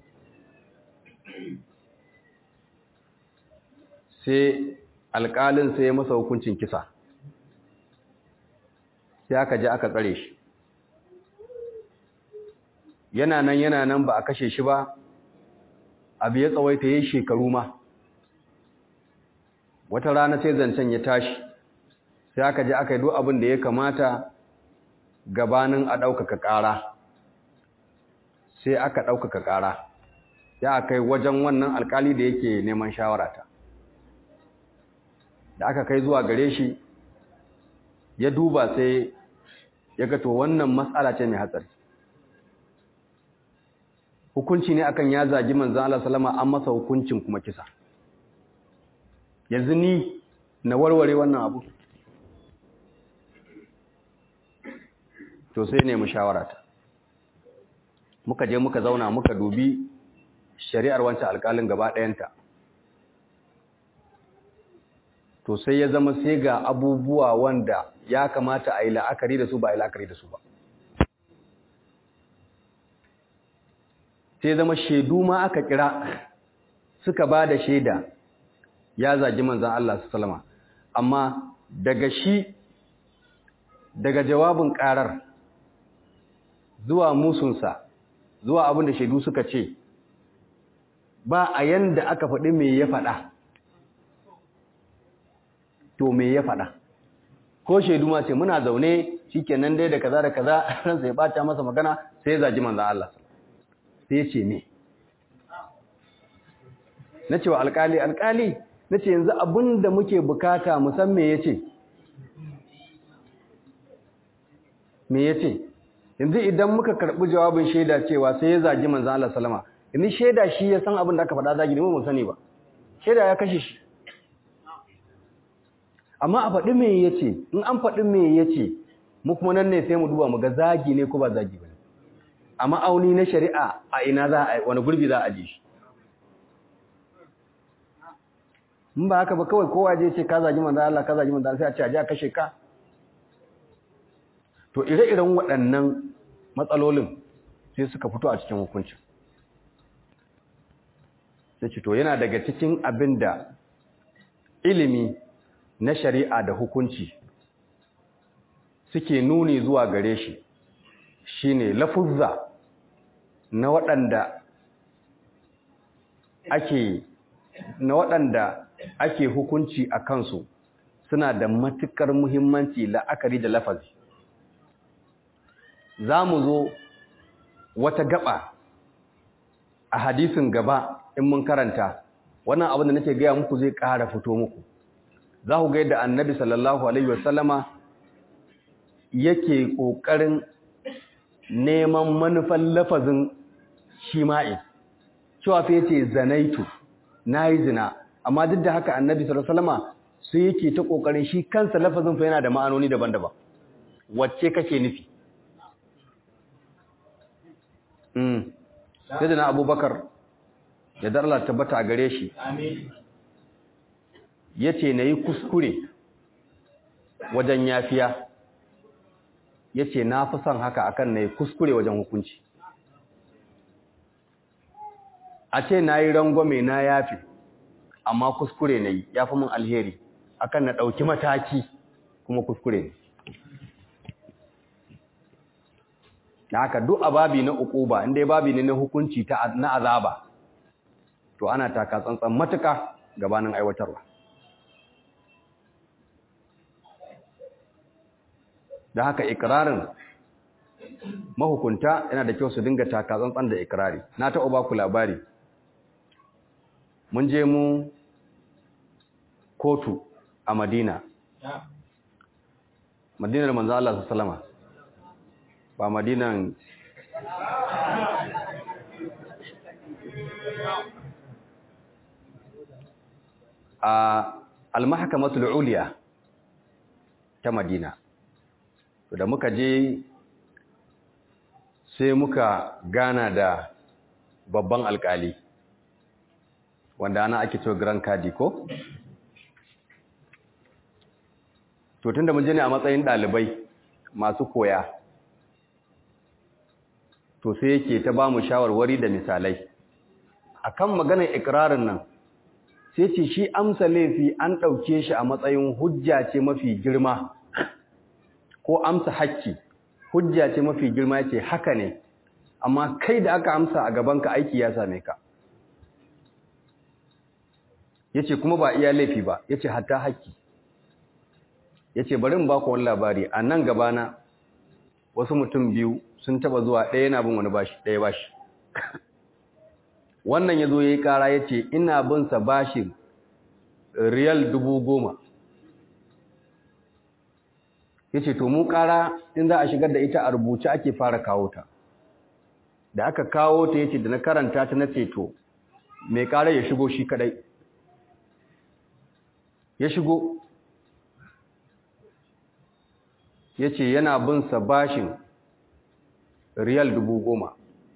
[SPEAKER 1] sai alƙalin sai ya masa hukuncin kisa sai aka je aka tsare shi yana nan yana nan ba a kashe shi ba abu ya tsawaita yi shekaru ma wata rana sai zancen ya tashi sai aka je aka yi duk abin da ya kamata gabanin a ɗaukaka ƙara sai aka ɗaukaka ƙara ya aka yi wajen wannan alƙali da yake neman shawarata da aka kai zuwa gare shi ya duba sai ya ga to wannan matsala ce mai hatsari hukunci ne akan ya zagi manzan Allah salama an masa hukuncin kuma kisa yanzu ni na warware wannan abu to sai ne mu shawarata muka je muka zauna muka dubi shari'ar wancan alƙalin gaba ɗayanta to sai ya zama sai ga abubuwa wanda ya kamata a yi la'akari da su ba a yi la'akari da su ba sai zama shaidu ma aka kira suka ba da shaida ya zagi manzan Allah su salama amma daga shi daga jawabin karar zuwa musunsa zuwa abin da shaidu suka ce ba a yanda aka faɗi me ya faɗa to me ya faɗa ko shaidu ma ce muna zaune shikenan dai da kaza da kaza ransa ya bata masa magana sai ya zagi manzon Allah sai ya ce me na ce wa alkali alkali na ce yanzu abin da muke bukata musamman ya ce me ya ce yanzu idan muka karɓi jawabin shaida cewa sai ya zagi manzan Allah salama yanzu shaida shi ya san abin da aka faɗa zagi ne mu sani ba shaida ya kashe shi amma a faɗi me ya ce in an faɗi me ya ce mu kuma nan ne sai mu duba mu ga zagi ne ko ba zagi ba ne a ma'auni na shari'a a ina za a wani gurbi za a ji shi in ba haka ba kawai kowa je ce ka zagi manzo Allah ka zagi manzo Allah sai a ce a ji a kashe ka to ire-iren waɗannan matsalolin sai suka fito a cikin hukunci sai ce to yana daga cikin abin da ilimi na shari'a da hukunci suke nuni zuwa gare shi shine lafuzza na waɗanda ake na waɗanda ake hukunci a kansu suna da matuƙar muhimmanci la'akari da lafazi za mu zo wata gaba a hadisin gaba in mun karanta wannan abin da nake gaya muku zai ƙara fito muku za ku ga yadda annabi sallallahu alaihi wasallama yake ƙoƙarin neman manufan lafazin shima'i cewa fa yace zanaitu nayi zina amma duk da haka annabi sallallahu alaihi wasallama sai yake ta kokarin shi kansa lafazin fa yana da ma'anoni daban-daban wacce kake nufi mm sai na abubakar ya dar Allah tabbata a gare shi amin yace nayi kuskure wajen yafiya yace na fi son haka akan nayi kuskure wajen hukunci a ce nayi rangwame na yafi amma kuskure nayi yafi mun alheri akan na dauki mataki kuma kuskure ne da haka duk ababi na ukuba inda babi ne na hukunci ta na azaba to ana taka tsantsan matuka gabanin aiwatarwa da haka ikirarin mahukunta yana da kyau su dinga taka tsantsan da ikirari na taɓa ba ku labari mun je mu kotu a madina madinar manzo Allah sallama ba madinan a al-mahkamatul uliya ta madina to da muka je sai muka gana da babban alkali wanda ana ake cewa grand kadi ko to tunda mun je ne a matsayin dalibai masu koya to sai yake ta ba mu shawarwari da misalai akan maganar ikrarin nan sai ce shi amsa laifi an ɗauke shi a matsayin hujja ce mafi girma ko amsa hakki hujja ce mafi girma ce haka ne amma kai da aka amsa a gabanka aiki ya same ka yace kuma ba iya laifi ba yace hatta hakki yace bari in ba ku wani labari a nan gabana wasu mutum biyu sun taba zuwa ɗaya yana bin wani bashi ɗaya bashi wannan ya zo ya yi ƙara ya ce ina bin sa bashin riyal dubu goma ya ce to mu ƙara in za a shigar da ita a rubuce ake fara kawo ta da aka kawo ta ya ce da na karanta ta na ceto mai ƙara ya shigo shi kadai ya shigo ya ce yana bin sa bashin riyal dubu goma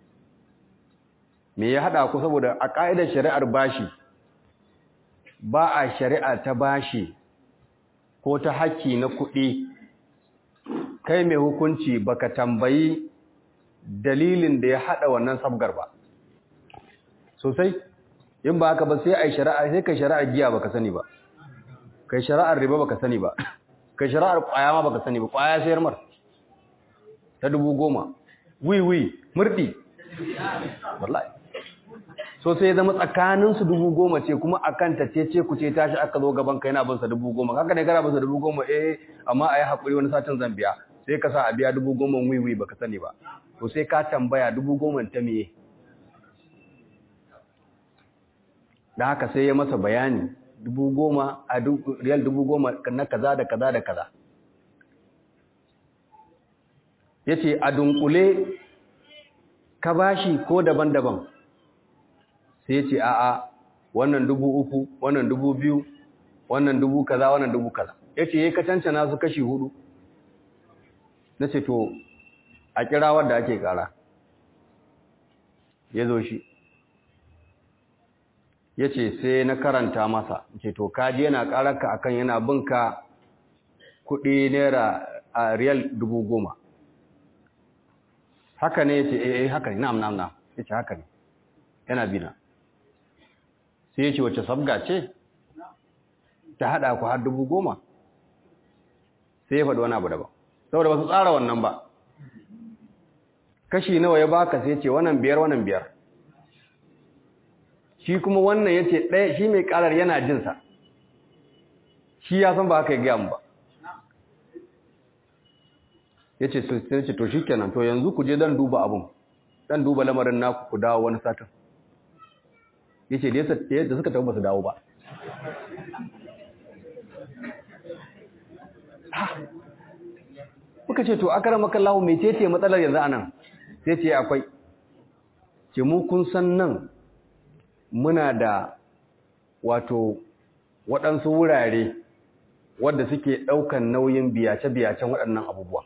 [SPEAKER 1] me ya haɗa ku saboda a ƙa'idar shari'ar bashi ba a shari'a ta bashi ko ta haƙƙi na kuɗi kai mai hukunci baka tambayi dalilin da ya haɗa wannan sabgar ba sosai in ba haka ba sai ai shari'a sai kai shari'ar giya baka sani ba kai shari'ar riba baka sani ba kai shari'ar ƙwaya ma baka sani ba ƙwaya sayar mar ta dubu goma wiwi murɗi wallahi so sai ya zama tsakaninsu dubu goma ce kuma a kanta ce ce ku ce tashi aka zo gaban ka yana binsa dubu goma haka ne gara binsa dubu goma eh amma a yi haƙuri wani satin zambiya sai ka sa a biya dubu goma wiwi baka sani ba to sai ka tambaya dubu goma ta meye da haka sai ya masa bayani dubu goma a riyal dubu goma na kaza da kaza da kaza ya ce a dunkule ka bashi ko daban-daban sai ya ce a'a wannan dubu uku wannan dubu biyu wannan dubu kaza wannan dubu kaza ya ce ya ka cancana su kashi hudu na ce to a kira wadda ake kara ya zo shi ya ce sai na karanta masa ce to kaji yana kararka akan yana binka kudi naira a riyal dubu goma haka ne ya ce eh haka ne na'am na'am na'am ya ce haka ne yana bina sai ya ce wacce sabga ce ta hada ku har dubu goma sai ya faɗi wani abu daban saboda ba su tsara wannan ba kashi nawa ya baka sai ce wannan biyar wannan biyar shi kuma wannan ya ce ɗaya shi mai ƙarar yana jinsa shi ya san ba haka ya gaya mu ba ya ce to shi kenan to yanzu ku je don duba abin don duba lamarin naku ku dawo wani satin ya ce da suka taɓa ba su dawo ba muka ce to akara makallahu mai ce matsalar yanzu anan sai ce akwai ce mu kun san nan muna da wato waɗansu wurare wadda suke ɗaukan nauyin biyace-biyacen waɗannan abubuwa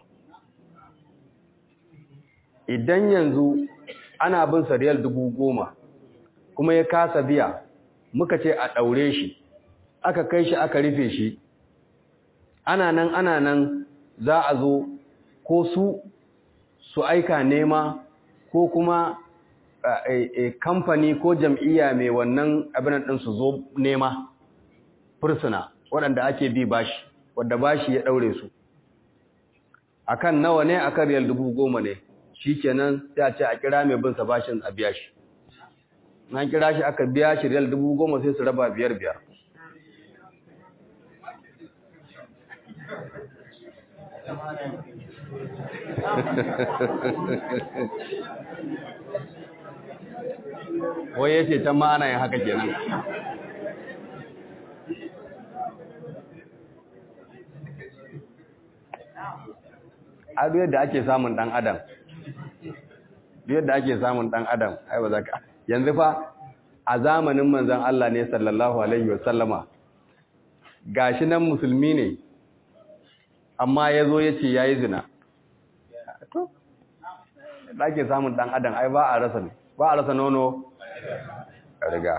[SPEAKER 1] idan yanzu ana bin sariyar dubu goma kuma ya kasa biya muka ce a ɗaure shi aka kai shi aka rufe shi ana nan ana nan za a zo ko su su aika nema ko kuma kamfani ko jam'iyya mai wannan abinan ɗin su zo nema fursuna waɗanda ake bi bashi wadda bashi ya ɗaure su akan nawa ne akan riyal dubu goma ne shi kenan sai a ce a kira mai binsa bashin a biya shi na kira shi aka biya shi riyal dubu goma sai su raba biyar biyar wai yace ta ma ana yin haka kenan a duk yadda ake samun dan adam duk yadda ake samun dan adam ai ba za ka yanzu fa a zamanin manzon Allah ne sallallahu alaihi wasallama gashi nan musulmi ne amma yazo yace yayi zina to da ake samun dan adam ai ba a rasa ne ba a rasa nono riga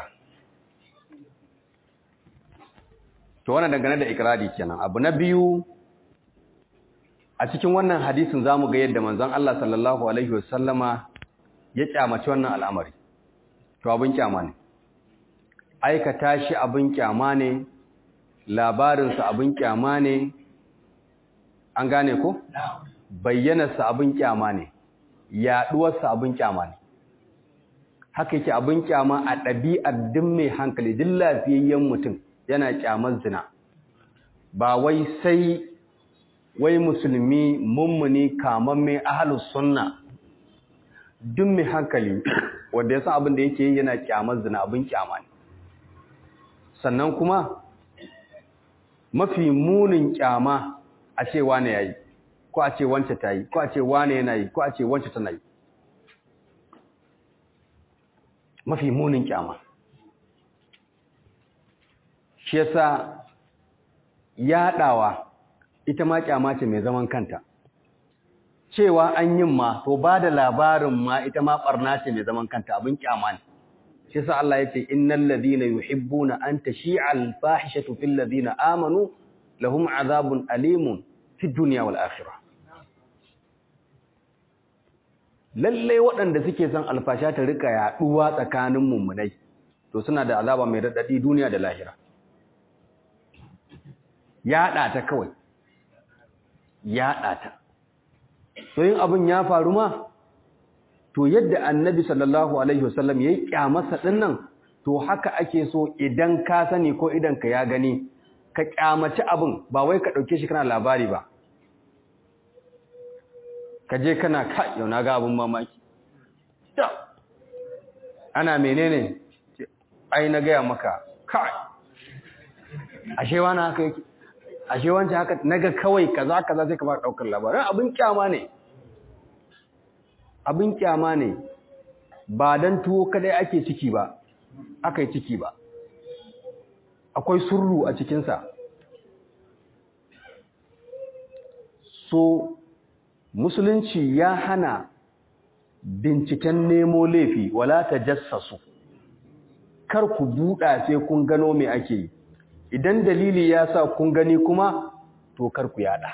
[SPEAKER 1] to wannan dangane da ikrari kenan abu na biyu a cikin wannan hadisin zamu ga yadda manzon Allah sallallahu alaihi wasallama ya kyamaci wannan al'amari to abin kyama ne aikata shi abin kyama ne labarinsa abin kyama ne an gane ko bayyanarsa abin kyama ne yaduwarsa abin kyama ne haka yake abin kyama a ɗabi'ar duk mai hankali duk lafiyayyen mutum yana kyamar zina ba wai sai wai musulmi mummuni kamamme ahlus sunna duk mai hankali wanda ya san abin da yake yi yana kyamar zina abin kyama ne sannan kuma mafi munin kyama a ce wane yayi ko a ce wance ta yi ko a ce wane yana yi ko a ce wance tana yi mafi munin kyama shi yasa yaɗawa ita ma kyama ce mai zaman kanta cewa an yin ma to ba da labarin ma ita ma barna ce mai zaman kanta abin kyama ne shi yasa Allah yace innal ladina yuhibbuna an tashi'a al-fahishatu fil ladina amanu lahum azabun alimun fid dunya wal akhirah lalle waɗanda suke son alfasha ta rika yaduwa tsakanin mummunai to suna da azaba mai radadi duniya da lahira yada ta kawai yada ta to yin abin ya faru ma to yadda annabi sallallahu alaihi wasallam yayi kyamarsa dinnan to haka ake so idan ka sani ko idan ka ya gani ka kyamaci abin ba wai ka dauke shi kana labari ba ka je kana ka yau na ga abin mamaki ana menene ai na gaya maka kai ashe wani haka yake ashe wancan haka naga kawai kaza kaza sai ka ba daukar labarin abin kyama ne abin kyama ne ba dan tuwo kadai ake ciki ba aka yi ciki ba akwai surru a cikinsa so musulunci ya hana binciken nemo laifi wala ta jassasu kar ku buɗa sai kun gano me ake yi idan dalili ya sa kun gani kuma to kar ku yada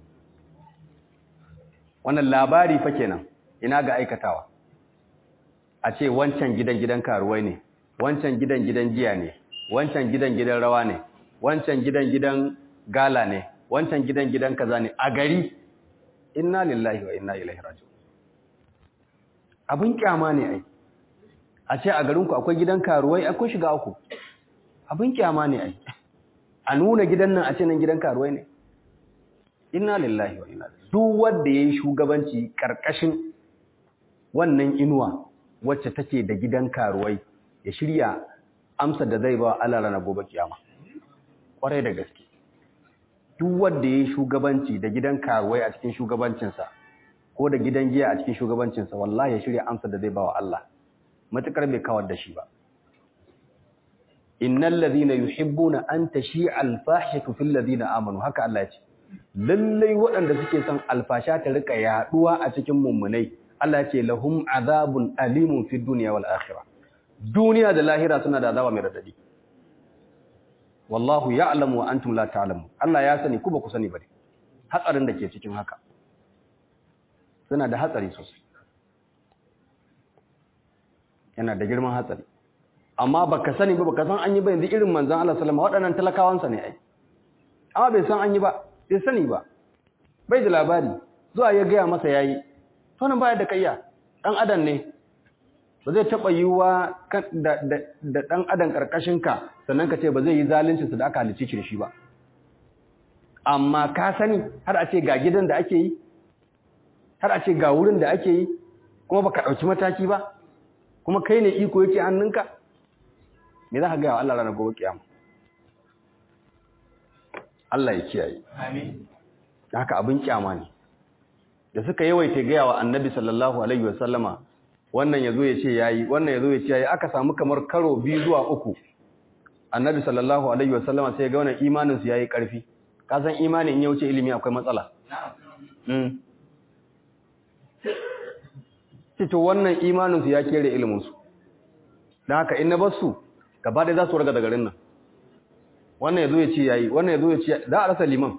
[SPEAKER 1] wannan labari fa kenan ina ga aikatawa a ce wancan gidan gidan karuwai ne wancan gidan gidan giya ne wancan gidan gidan rawa ne wancan gidan gidan gala ne wancan gidan gidan kaza ne a gari inna lillahi wa inna ilaihi raji'un abin kyama ne ai a ce a garinku akwai gidan karuwai akwai shiga uku abin kyama ne ai a nuna gidan nan a ce nan gidan karuwai ne inna lillahi wa inna ilaihi duk wanda yayi shugabanci karkashin wannan inuwa wacce take da gidan karuwai ya shirya amsa da zai ba Allah ranar gobe kiyama kwarai da gaske duk wanda yayi shugabanci da gidan karuwai a cikin shugabancinsa ko da gidan giya a cikin shugabancinsa wallahi ya shirya amsa da zai ba wa Allah matukar bai kawar da shi ba innal ladhina yuhibbuna an tashi'a al-fahishatu fil ladhina amanu haka Allah ya ce lallai waɗanda suke son alfasha ta rika yaduwa a cikin mummunai Allah ya ce lahum azabun alimun fid dunya wal akhirah duniya da lahira suna da azaba mai radadi wallahu ya'lamu wa antum la ta'lamu Allah ya sani ku ba ku sani ba hatsarin da ke cikin haka suna da hatsari sosai yana da girman hatsari amma baka sani ba baka san an yi ba yanzu irin manzon Allah sallama waɗannan talakawansa ne ai amma bai san an yi ba bai sani ba bai da labari zuwa ya gaya masa yayi to nan baya da kayya dan adam ne ba zai taba yiwuwa da da dan adam karkashin ka sannan ka ce ba zai yi zalunci su da aka halice shi ba amma ka sani har a ce ga gidan da ake yi har a ce ga wurin da ake yi kuma baka dauki mataki ba kuma kai ne iko yake hannunka me za ka gaya wa Allah ranar gobe kiyama Allah ya kiyaye amin haka abin kyama ne da suka yawaita gaya wa annabi sallallahu alaihi wasallama wannan yazo ya ce yayi wannan yazo ya ce yayi aka samu kamar karo biyu zuwa uku annabi sallallahu alaihi wasallama sai ya ga wannan imanin su yayi karfi ka san imani in ya wuce ilimi akwai matsala na'am to wannan imanin su ya kere ilimin su dan haka in na bar su gaba ɗaya za su raga da garin nan wannan yazo ya ce yayi wannan yazo ya ce za a rasa liman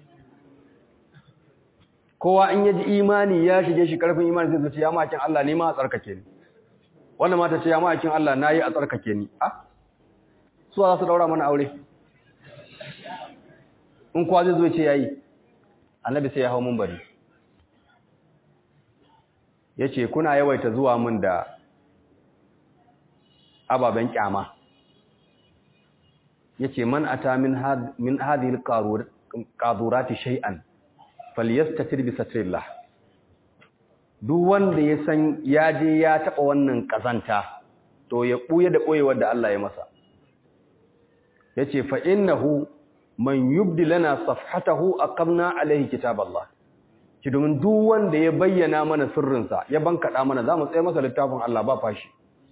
[SPEAKER 1] kowa in yaji imani ya shige shi karfin imani sai ce ya makin Allah ne ma a tsarkake ni wannan mata ce ya makin Allah nayi a tsarkake ni ah su za su daura mana aure in kowa zai zo ce yayi annabi sai ya hawo mun bari yace kuna yawaita zuwa mun da ababen kyama yace man ata min had min hadhihi alqadurati shay'an falyastatir bi satrillah duk wanda ya san ya je ya taba wannan kazanta to ya buye da boyewar da Allah ya masa yace fa innahu man yubdi lana safhatahu aqamna alayhi kitaballah ki domin duk wanda ya bayyana mana sirrinsa ya bankada mana zamu tsaye masa littafin Allah ba fashi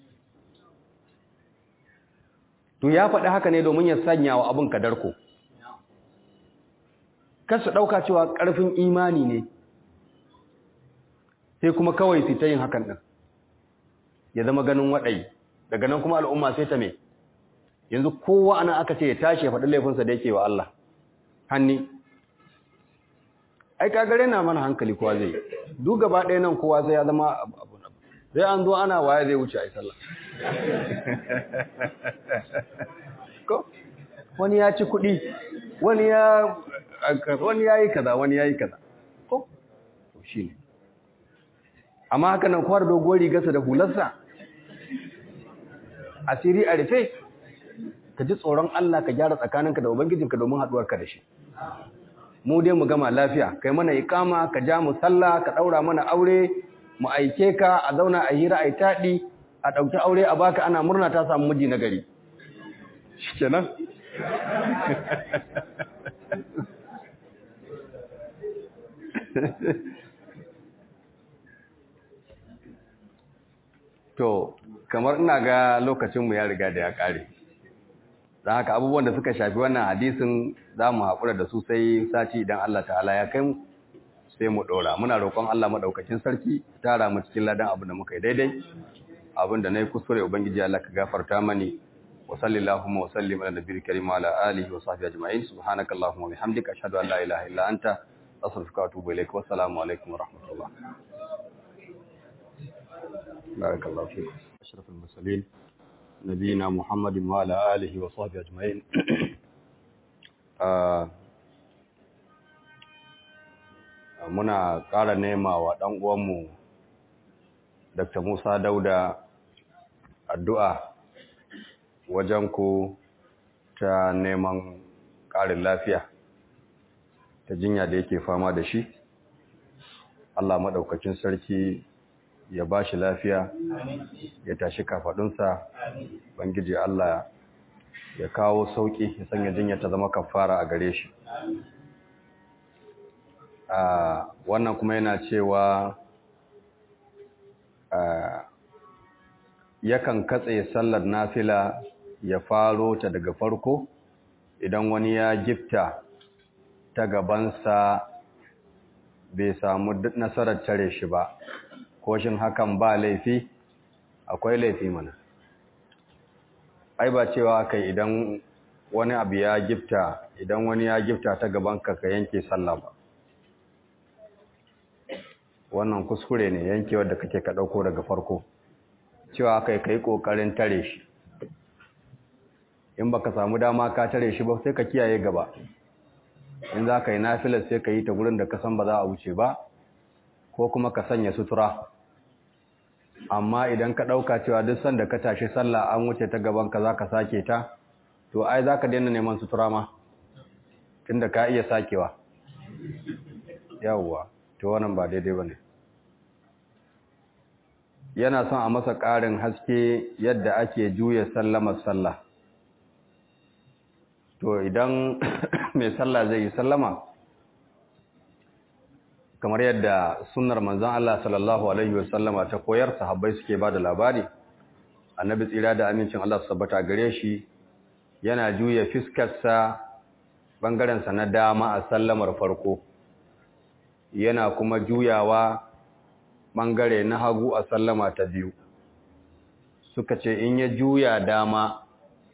[SPEAKER 1] to ya faɗi haka ne domin ya sanya wa abin kadarko kar su ɗauka cewa ƙarfin imani ne sai kuma kawai su ta yin hakan ɗin ya zama ganin waɗai daga nan kuma al'umma sai ta me yanzu kowa ana aka ce ya tashi ya faɗi laifinsa da yake wa Allah hanni ai kagare na mana hankali kowa zai duk gaba ɗaya nan kowa sai ya zama abu sai an zo ana waye zai wuce a yi sallah ko wani ya ci kuɗi wani ya wani ya yi kaza wani ya yi kaza ko shi ne amma haka nan kwar dogon rigarsa da hularsa asiri a rufe ka ji tsoron Allah ka gyara tsakaninka da ubangijinka domin haɗuwarka da shi mu dai mu gama lafiya kai mana ikama ka ja mu sallah ka daura mana aure mu aike ka a zauna a hira a taɗi a ɗauki aure a baka ana murna ta samu miji na gari shikenan to kamar ina ga lokacinmu ya riga da ya ƙare don haka abubuwan da suka shafi wannan hadisin za mu haƙura da su sai sati idan Allah ta'ala ya kai mu sai mu ɗora muna roƙon Allah maɗaukacin sarki tara mu cikin ladan abin da muka yi daidai abin da na yi kuskure ubangiji Allah ka gafarta mani wa sallallahu wa sallim ala nabiyil karim wa ala alihi wa sahbihi ajma'in subhanaka allahumma wa bihamdika ashhadu an la ilaha illa anta astaghfiruka wa atubu ilaik wa assalamu alaikum wa rahmatullah barakallahu fikum ashraful mursalin نبينا محمد وعلى آله وصحبه أجمعين muna ƙara nema wa ɗan uwanmu Dr. Musa Dauda addu'a wajen ku ta neman ƙarin lafiya ta jinya da yake fama da shi Allah maɗaukacin sarki ya ba shi lafiya ya tashi kafaɗunsa bangiji Allah ya kawo sauƙi ya sanya jinya ta zama kafara a gare shi wannan kuma yana cewa yakan katse sallar nafila ya faro ta daga farko idan wani ya gifta ta gabansa bai samu nasarar tare shi ba ko shin hakan ba laifi akwai laifi mana ai ba cewa kai idan wani abu ya gifta idan wani ya gifta ta gabanka ka yanke sallah ba wannan kuskure ne yankewar da kake ka dauko daga farko cewa kai kai kokarin tare shi in baka samu dama ka tare shi ba sai ka kiyaye gaba in za ka yi nafilar sai ka yi ta gurin da ka san ba za a wuce ba ko kuma ka sanya sutura amma idan ka ɗauka cewa duk sanda ka tashi sallah an wuce ta gaban ka za ka sake ta to ai za ka daina neman sutura ma tunda ka iya sakewa yawwa to wannan ba daidai ba ne yana son a masa ƙarin haske yadda ake juya sallamar sallah to idan mai sallah zai yi sallama kamar yadda sunnar manzon Allah sallallahu alaihi wasallama ta koyar sahabbai suke bada labari annabi tsira da amincin Allah su tabbata gare shi yana juya fiskarsa bangaren sa na dama a sallamar farko yana kuma juyawa bangare na hagu a sallama ta biyu suka ce in ya juya dama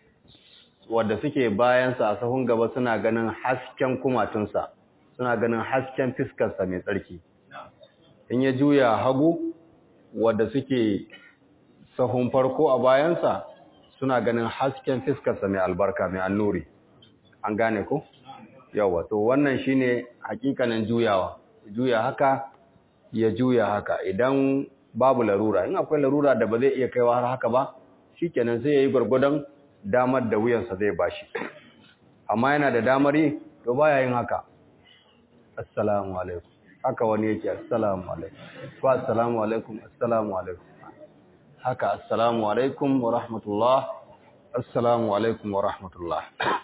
[SPEAKER 1] wadda suke bayansa a sahun gaba suna ganin hasken kumatunsa suna ganin hasken fiskarsa mai tsarki in ya juya hagu wadda suke sahun farko a bayansa suna ganin hasken fiskarsa mai albarka mai annuri an gane ku yawa to wannan shine hakikanin juyawa juya haka ya juya haka idan babu larura in akwai larura da ba zai iya kaiwa har haka ba shikenan sai yayi gurgudan damar da wuyansa zai bashi amma yana da damar yi to baya yin haka assalamu alaikum haka wani yake assalamu alaikum ko assalamu alaikum assalamu alaikum haka assalamu alaikum wa rahmatullah assalamu alaikum wa rahmatullah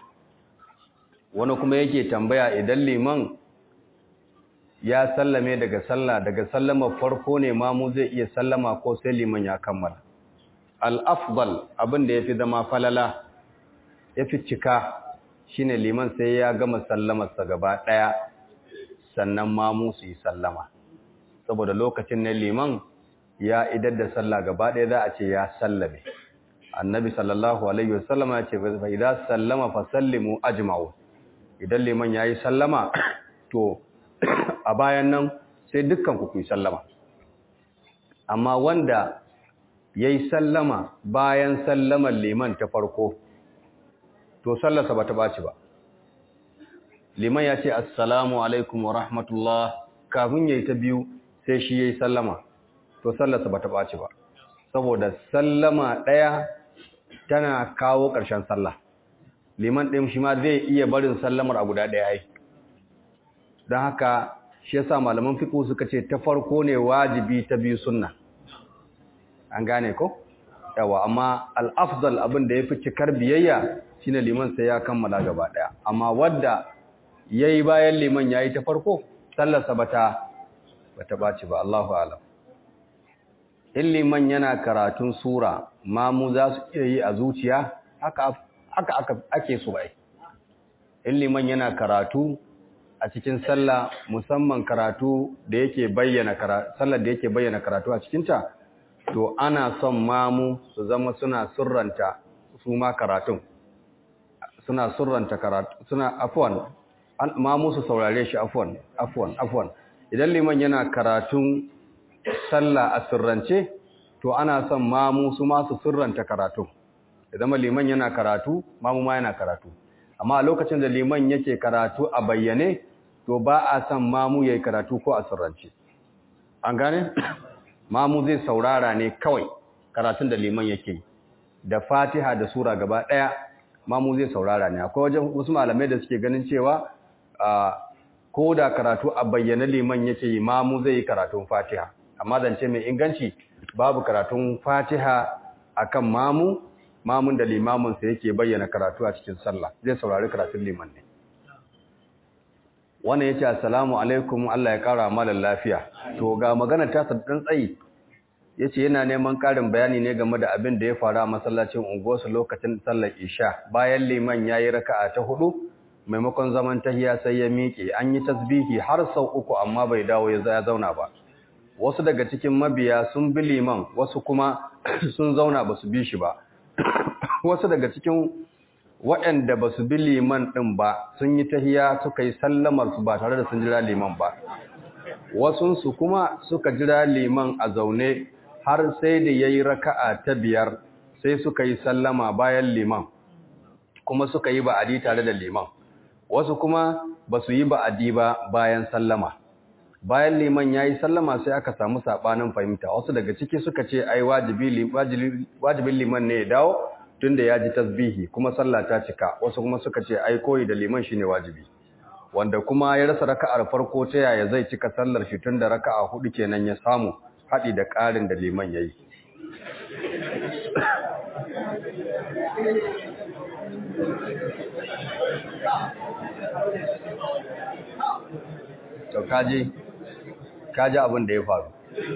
[SPEAKER 1] wani kuma yake tambaya idan liman ya sallame daga sallah daga sallama farko ne mamu zai iya sallama ko sai liman ya kammala al-afdal abin da yafi zama falala yafi cika shine liman sai ya gama sallamarsa gaba daya sannan mamu su yi sallama saboda lokacin ne liman ya idar da sallah gaba daya za a ce ya sallame annabi sallallahu alaihi wasallam ya ce fa idza sallama fa sallimu ajma'u idan liman yayi sallama to a bayan nan sai dukkan ku yi sallama amma wanda yayi sallama bayan sallamar liman ta farko to sallarsa bata baci ba liman ya ce assalamu alaikum wa rahmatullah kafin yayi ta biyu sai shi yayi sallama to sallarsa bata baci ba saboda sallama daya tana kawo ƙarshen sallah liman ɗin shi ma zai iya barin sallamar a guda ɗaya ai don haka shi yasa malaman fiqh suka ce ta farko ne wajibi ta biyu sunna an gane ko yawa amma al-afdal abin da yafi cikar biyayya shine liman sai ya kammala gaba daya amma wanda yayi bayan liman yayi ta farko sallarsa bata bata baci ba Allahu a'lam in liman yana karatun sura mamu za su iya yi a zuciya haka haka ake so bai in liman yana karatu a cikin sallah musamman karatu da yake bayyana karatu sallar da yake bayyana karatu a cikin ta to ana son mamu su zama suna surranta su ma karatun suna surranta karatu suna afwan mamu su saurare shi afwan afwan afwan idan liman yana karatun sallah a sirrance to ana son mamu su ma su sirranta karatu idan liman yana karatu mamu ma yana karatu amma a lokacin da liman yake karatu a bayyane to ba a son mamu yayi karatu ko a sirrance an gane mamu zai saurara ne kawai karatun da liman yake da Fatiha da sura gaba daya mamu zai saurara ne akwai wajen wasu malamai da suke ganin cewa ko da karatu a bayyane liman yake yi mamu zai yi karatun Fatiha amma zance mai inganci babu karatun Fatiha akan mamu mamun da limamin sa yake bayyana karatu a cikin sallah zai saurari karatun liman ne wannan yace assalamu alaikum Allah ya kara malan lafiya to ga magana ta dan tsayi yace yana neman karin bayani ne game da abin da ya faru a masallacin unguwarsu lokacin sallar isha bayan liman yayi raka'a ta hudu maimakon zaman tahiya sai ya miƙe an yi tasbihi har sau uku amma bai dawo ya zauna ba wasu daga cikin mabiya sun bi liman wasu kuma sun zauna ba su bi shi ba wasu daga cikin waɗanda ba su bi liman ɗin ba sun yi tahiya suka yi sallamar su ba tare da sun jira liman ba wasunsu kuma suka jira liman a zaune har sai da ya yi raka'a ta biyar sai suka yi sallama bayan liman kuma suka yi ba'adi tare da liman wasu kuma ba su yi ba'adi ba bayan sallama bayan liman ya yi sallama sai aka samu saɓanin fahimta wasu daga ciki suka ce ai wajibin liman ne ya dawo tun da ya ji tasbihi kuma sallah ta cika wasu kuma suka ce ai koyi da liman shine wajibi wanda kuma ya rasa raka'ar farko ta yaya zai cika sallar shi tun da raka'a hudu kenan ya samu haɗi da ƙarin da liman ya yi to kaji kaji abin da ya faru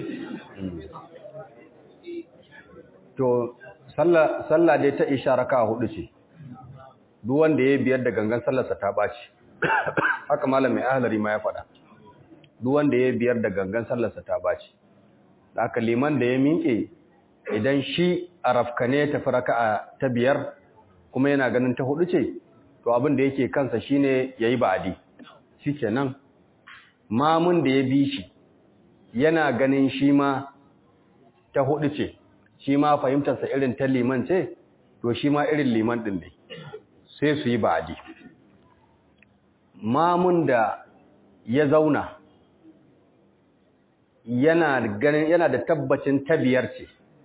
[SPEAKER 1] to sallah dai ta isha raka hudu ce duk wanda ya biyar da gangan sallarsa ta baci haka malam mai ahlari ma ya faɗa duk wanda ya biyar da gangan sallarsa ta baci haka liman da ya miƙe idan shi a rafkane tafi raka'a ta biyar kuma yana ganin ta hudu ce to abin da yake kansa shine yayi ba'adi shikenan mamun da ya bi shi yana ganin shi ma ta hudu ce shi ma fahimtarsa irin ta liman ce to shi ma irin liman din ne sai su yi ba'adi mamun da ya zauna yana ganin yana da tabbacin ta biyar ce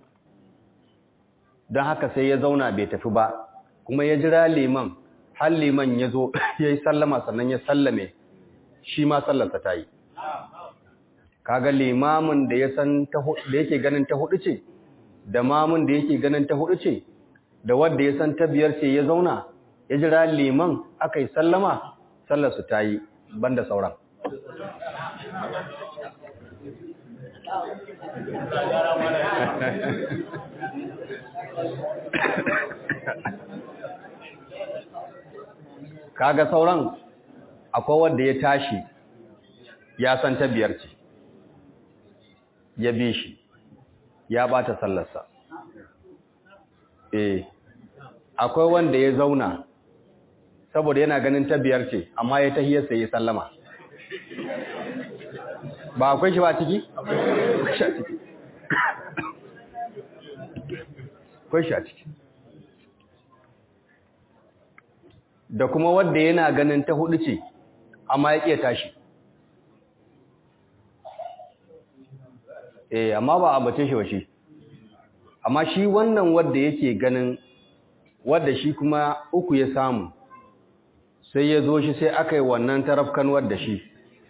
[SPEAKER 1] don haka sai ya zauna bai tafi ba kuma ya jira liman har liman ya zo ya yi sallama sannan ya sallame shi ma sallarsa ta yi kaga limamin da ya san da yake ganin ta hudu ce da mamun da yake ganin ta hudu ce da wanda ya san ta biyar ce ya zauna ya jira liman aka yi sallama sallarsu ta yi banda sauran kaga sauran akwai wanda ya tashi ya san ta biyar ce ya bi shi ya bata sallarsa eh akwai wanda ya zauna saboda yana ganin ta biyar ce amma ya tahiyar sai ya sallama ba akwai shi ba ciki akwai shi a ciki da kuma wanda yana ganin ta hudu ce amma ya ƙiya tashi eh amma ba a bace shi ba shi amma shi wannan wanda yake ganin wanda shi kuma uku ya samu sai ya zo shi sai aka yi wannan tarafkan wadda shi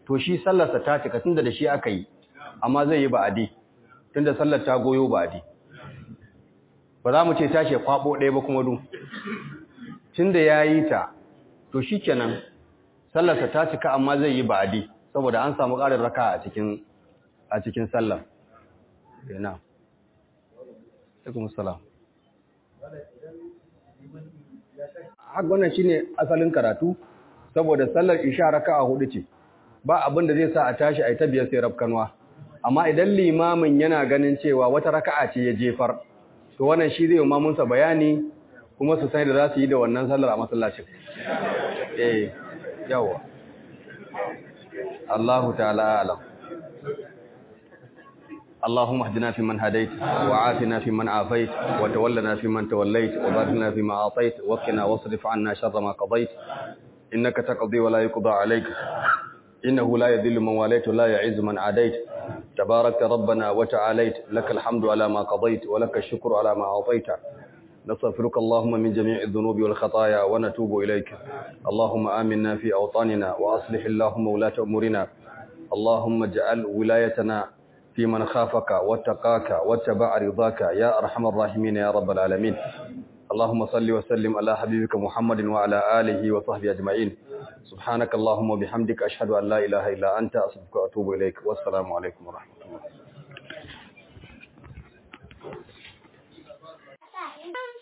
[SPEAKER 1] to shi sallarsa ta cika tunda da shi aka yi amma zai yi ba'adi tunda sallar ta goyo ba'adi ba za mu ce tashi ya kwabo ɗaya ba kuma du tunda ya yi ta to shi kenan sallarsa ta cika amma zai yi ba'adi saboda an samu ƙarin raka a cikin a cikin sallar ina alaikum salam haka wannan shine asalin karatu saboda sallar isha raka'a hudu ce ba abin da zai sa a tashi a yi ta biyar sai rafkanwa amma idan limamin yana ganin cewa wata raka'a ce ya jefar to wannan shi zai mamunsa bayani kuma su sai da za su yi da wannan sallar a masallacin eh yawa Allahu ta'ala alam اللهم اهدنا فيمن هديت وعافنا فيمن عافيت وتولنا فيمن توليت وبارك لنا فيما اعطيت وقنا واصرف عنا شر ما قضيت انك تقضي ولا يقضى عليك انه لا يذل من واليت ولا يعز من عاديت تبارك ربنا وتعاليت لك الحمد على ما قضيت ولك الشكر على ما اعطيت نستغفرك اللهم من جميع الذنوب والخطايا ونتوب اليك اللهم امنا في اوطاننا واصلح اللهم ولاة امورنا اللهم اجعل ولايتنا في من خافك واتقاك واتبع رضاك يا أرحم الراحمين يا رب العالمين اللهم صل وسلم على حبيبك محمد وعلى آله وصحبه أجمعين سبحانك اللهم وبحمدك أشهد أن لا إله إلا أنت أصدقك وأتوب إليك والسلام عليكم ورحمة الله